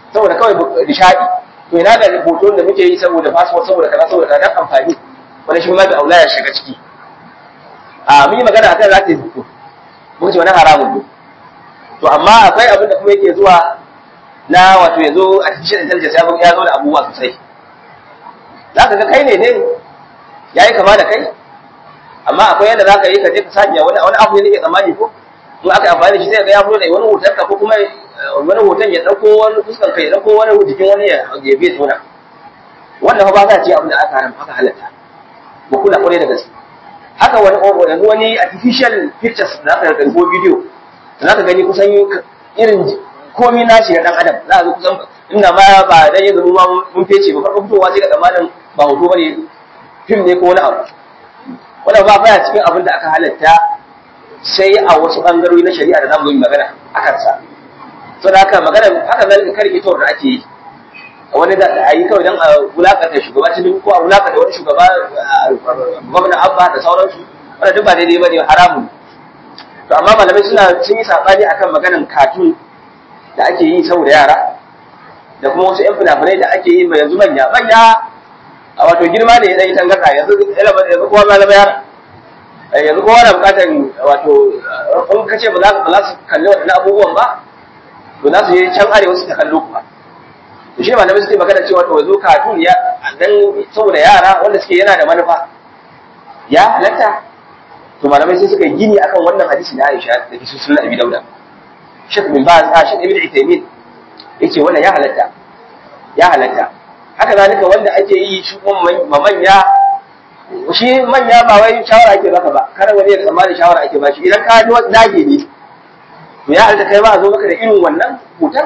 saboda kawai nishadi to ina da hoton da muke yi saboda passport saboda kaza saboda kaza dan amfani wani shi ma da aula ya shiga ciki a mun yi magana akan za ta yi hoto mun ce wani haramun ne to amma akwai abin da kuma yake zuwa na wato yanzu artificial intelligence ya zo da abubuwa sosai za ka ga kai ne ne ya yi kama da kai amma akwai yadda za ka yi ka je ka sanya wani wani abu ne ke tsammani ko in aka amfani da shi sai ga ya fito da wani hoton ka ko kuma wani hoton ya dauko wani fuskan kai ya dauko wani jikin wani ya ya biye tona wannan fa ba za ce abin da aka haram aka halatta ba kula kwarai da gaske haka wani yanzu wani artificial pictures da aka ga ko video za ka gani kusan irin komi nashi na dan adam za a ga kusan inda ma ba dan yanzu mu ma mun fece ba farko fitowa sai ga tsammanin ba hoto bane fim ne ko wani abu wannan ba baya cikin abin da aka halatta sai a wasu bangarori na shari'a da zamu yi magana a kansa to da haka magana haka zalika karkitor da ake yi wani da a yi kawai don a wulakanta shugaba cikin ko a wulakanta wani shugaba gwamna abba da sauransu wanda duk ba daidai ba ne haramun to amma malamai suna sun yi sabani akan maganan katun da ake yi saboda yara da kuma wasu 'yan fina-finai da ake yi mai yanzu manya manya a wato girma ne ya ɗan yi tangarɗa yanzu yanzu kowa ma zama yara yanzu kowa na buƙatar wato in ka ce ba za su kalli waɗannan abubuwan ba to za su je can arewa su ta kallo kuma to shi malamai suke magana cewa to yanzu katun ya dan saboda yara wanda suke yana da manufa ya halatta to malamai sai suka yi gini akan wannan hadisi na Aisha da ke sunan Abi Dauda Sheikh bin Baz a Sheikh Ibn Uthaymeen yace wannan ya halatta ya halatta haka zalika wanda ake yi shi kuma manya shi manya ba wai shawara ake baka ba kar wani ya tsammani shawara ake ba shi idan ka ji wani dage ne to ya halatta kai ma a zo maka da irin wannan hutar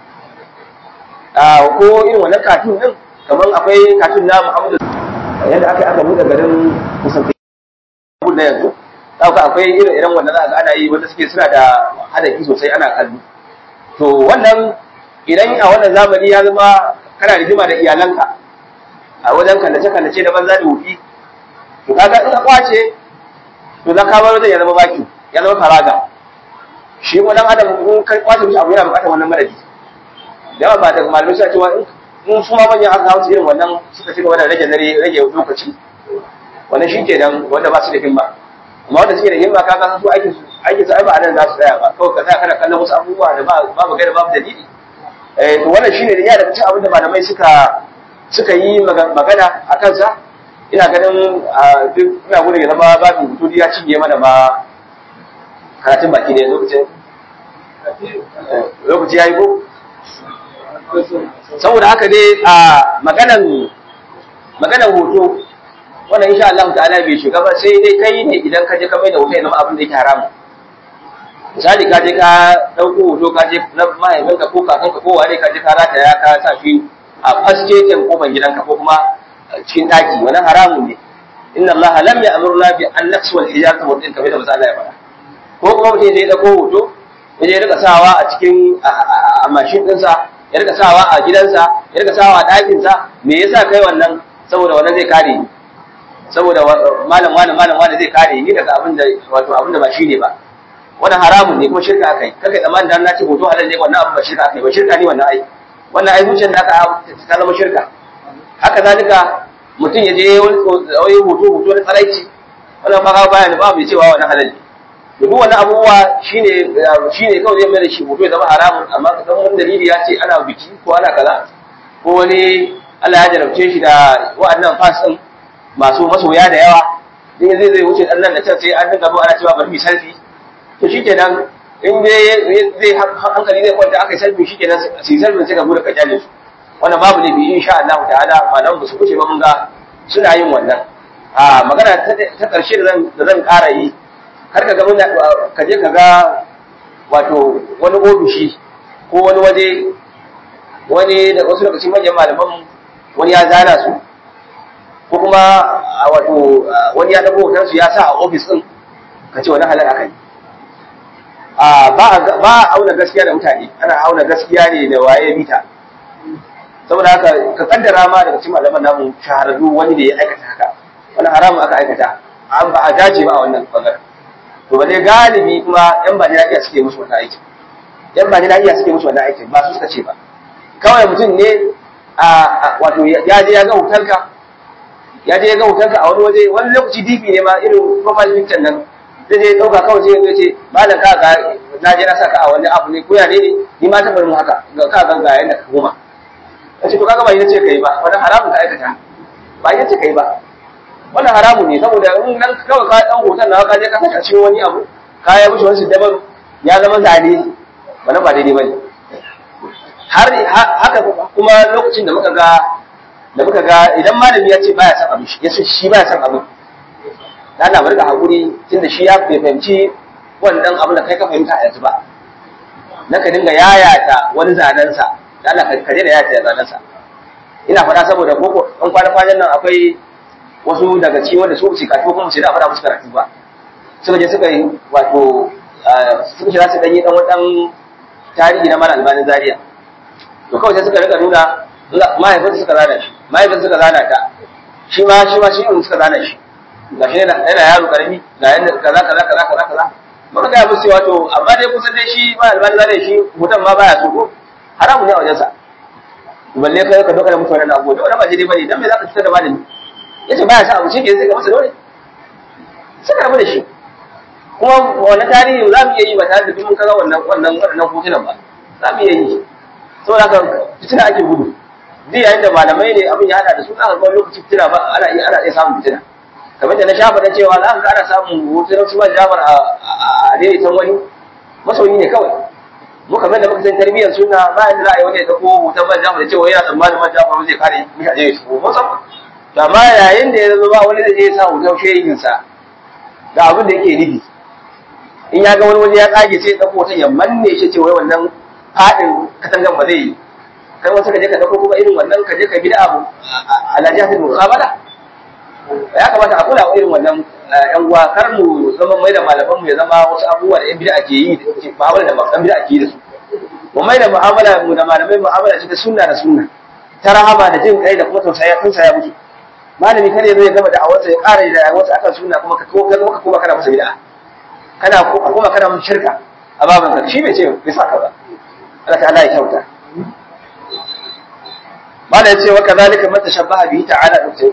ko irin wannan katun din kamar akwai katun na Muhammadu yadda aka aka buɗe garin kusan da yanzu za ka akwai irin irin wanda za ga ana yi wanda suke suna da hadafi sosai ana kallo to wannan idan a wannan zamani ya zama kana rigima da iyalanka a wajen kallace kallace da banza da wufi to kaga in ka kwace to za ka bar wajen ya zama baki ya zama faraga shi ko dan adam in ka kwace mishi abu yana bukatar wannan madadi da yawa ba da malamai suna cewa in su ma manyan aka hawo irin wannan suka ci gaba da rage dare rage lokaci wannan shi ke nan wanda ba su da himma amma wanda suke da himma ka ga su aikin su aikin su ai ba anan za su tsaya ba kawai ka tsaya kana kallon wasu abubuwa da babu gaira babu dalili eh to wannan shine da ya daga cikin abin da malamai suka suka yi magana a kansa ina ganin duk ina gudun ya zama babu hutu ya cinye mana ma karatun baki ne lokacin lokaci ya yi ko saboda haka dai a maganan maganan hoto wannan insha Allah ta'ala bai shiga ba sai dai kai ne idan ka je ka mai da hoto ya zama abin da yake haramu misali ka je ka dauko hoto ka je na mahaifinka ko kakanka ko wane ka je ka rataya ka sa shi a fasketin kofar gidanka ko kuma cikin daki wannan haramun ne inna Allah lam ya'murna bi an naqsu wal hijab wa din kamar da Allah ya faɗa ko kuma mutum ya dauko hoto ya je rika sawa a cikin a mashin ɗinsa ya rika sawa a gidansa ya rika sawa a ɗakinsa me yasa kai wannan saboda wannan zai kare ni saboda malam malam malam wanda zai kare ni daga abin da wato abin da ba shi ne ba wannan haramun ne kuma shirka akai kakai tsammanin da na ce hoto halal ne wannan abin ba shirka akai ba shirka ne wannan ai wannan ai zuciyar da aka ta zama shirka haka zalika mutum ya je wani hoto hoto na tsaraici wannan ba baya ne ba mai cewa wannan halal ne duk wannan abubuwa shine shine kawai zai mai da shi hoto ya zama haramun amma dan wani dalili ya ce ana biki ko ana kaza ko wani Allah ya jarabce shi da wa'annan fas din masu masoya da yawa in zai zai wuce dan nan da can sai an dinga zo ana cewa bari mu selfie to shikenan in dai zai hankali zai kwanta aka yi selfie shikenan su yi selfie sai ka bude ka kyale su wannan babu ne bi insha Allah ta'ala malaman ba su kuce ba mun ga suna yin wannan a magana ta karshe da zan da zan ƙara yi har ka ga mun ka je ka ga wato wani ofishi ko wani waje wani da wasu lokacin manyan malaman wani ya zana su ko kuma wato wani ya dago hoton su ya sa a ofis din ka ce wani halal akai a ba ba auna gaskiya da mutane ana auna gaskiya ne da waye bita saboda haka ka kaddara ma daga cikin malaman namu shahararru wani da ya aikata haka wani haramun aka aikata an ba a dace ba a wannan bangaren to ba dai galibi kuma yan ba iya suke musu wannan aikin yan ba iya suke musu wannan aikin ba su suka ce ba kawai mutum ne a wato ya je ya ga hotonka ya je ya ga hotonka a wani waje wani lokaci dibi ne ma irin profile picture nan zai je dauka kawai sai ya ce malam ka ga na je na saka a wani abu ne ko ya ne ni ma taɓa mu haka ga ka ga ga yanda ka koma kace to kaga ba ita ce kai ba wannan haramun ka aikata ba ita ce kai ba wannan haramun ne saboda in nan kawai ka dan hoton na ka je ka saka cikin wani abu ka ya bushe wani daban ya zama zane wannan ba daidai bane har haka kuma lokacin da muka ga da muka ga idan malami ya ce baya son abu ya ce shi baya son abu da Allah bari ka hakuri tunda shi ya fahimci wannan abin da kai ka fahimta a yanzu ba na ka dinga yayata wani zanen sa da Allah ka daina yayata zanen sa ina faɗa saboda koko an kwana kwanan nan akwai wasu daga cikin wanda su su karatu kuma su da faɗa musu karatu ba suka je suka yi wato suka shiga su danyi dan wadan tarihi na mala albanin zaria to kawai sai suka rika nuna mahaifinsa suka zana shi mahaifinsa suka zana ta shi ma shi ma shi ne suka zana shi ga shi yana yaro karami ga yanda kaza kaza kaza kaza kaza muka ga musu cewa to amma dai kusan dai shi ma albani zane shi mutum ma baya so ko haramun ne a wajensa balle kai ka doka da mutu wannan abu da ba daidai bane dan me zaka fitar da malami yace baya sa abu shi ke sai ka masa dole sai ka rabu da shi kuma wannan tarihi za mu iya yi ba tare da duk mun kaga wannan wannan wannan hotunan ba za mu iya yi saboda haka fitina ake gudu duk yayin da malamai ne abin ya hada da su za ka ga lokaci fitina ba ana iya ana iya samun fitina kamar da na shafa da cewa za ka ga ana samun hotunan su ba jamar a daidaitan wani masoyi ne kawai mu kamar da muka san tarbiyyar suna ba yanda za a yi wani ya dauko hoton ban jamar da cewa yana tsammanin ban jamar zai kare mishi a jeji ko san to amma yayin da ya zama ba wani zai je ya sa hoton shehinsa ga abin da yake nufi in ya ga wani waje ya tsage sai ya dauko hoton ya manne shi ce wai wannan fadin katangan ba zai yi kai wasu ka je ka dauko kuma irin wannan ka je ka bi da abu ala jihadin muqabala ya kamata a kula irin wannan yan uwa kar mu zama mai da malaman mu ya zama wasu abubuwa da yan bid'a ke yi da ke mu'amala da yan bid'a ke yi da su mu mai da mu'amala mu da malamai mu'amala ce ta sunna da sunna ta rahama da jin kai da kuma tausaya tausaya musu malami kada ya zo ya gama da awarsa ya ƙara da awarsa akan sunna kuma ka kuma kuma kana masa bid'a kana kuma kana masa shirka a baban ka shi bai ce bai saka ba Allah ta'ala ya kyauta mala ya ce wa kadhalika man tashabbaha bihi ta'ala dukkan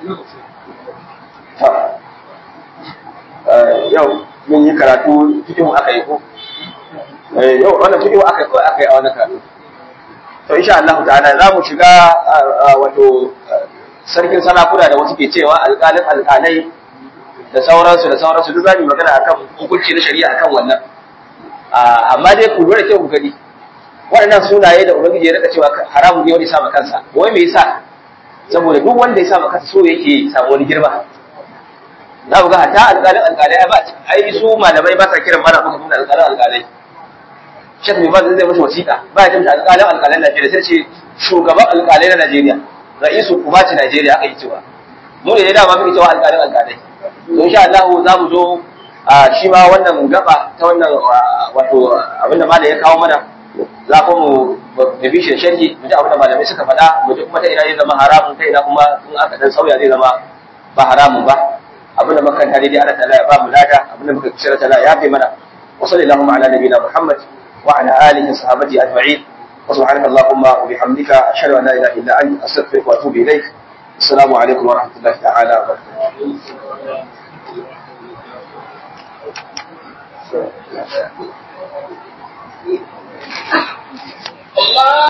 yau mun yi karatu cikin aka yi ko yau wannan cikin aka yi aka yi a wannan karatu to insha Allah ta'ala za mu shiga wato sarkin sarakuna da wasu ke cewa alƙalin alƙalai da sauransu da sauransu duk za mu magana akan hukunci na shari'a akan wannan amma dai ku lura kyau ku gani waɗannan sunaye da ubangiji ya rika cewa haramun ne wani sama kansa wai me yasa saboda duk wanda ya sama kansa so yake samu wani girma za ku ga hatta alƙalin alƙalai ai ba ai su malamai ba sa kiran mana muka tunda alƙalin alƙalai shek mai bazin zai mashi wasiƙa ba ya tunda alƙalin alƙalai Najeriya sai ce shugaban alƙalai na Najeriya ra'isu kubaci Najeriya aka yi cewa mu ne da ma muke cewa alƙalin alƙalai to insha Allah za mu zo shi ma wannan gaba ta wannan wato abinda malam ya kawo mana za ku mu da bishin sharhi mu ji abin da malamai suka faɗa mu ji kuma ta ina zai zama haramun ta ina kuma in aka dan sauya zai zama ba haramun ba abin da muka kanta daidai Allah ta'ala ya ba mu lada abin da muka kishira ta'ala ya fi mana wa sallallahu ala nabiyina Muhammad wa ala alihi sahabati ajma'in wa subhanaka allahumma wa bihamdika ashhadu an la ilaha illa anta astaghfiruka wa atubu ilaik assalamu alaikum wa rahmatullahi ta'ala wa barakatuh Allah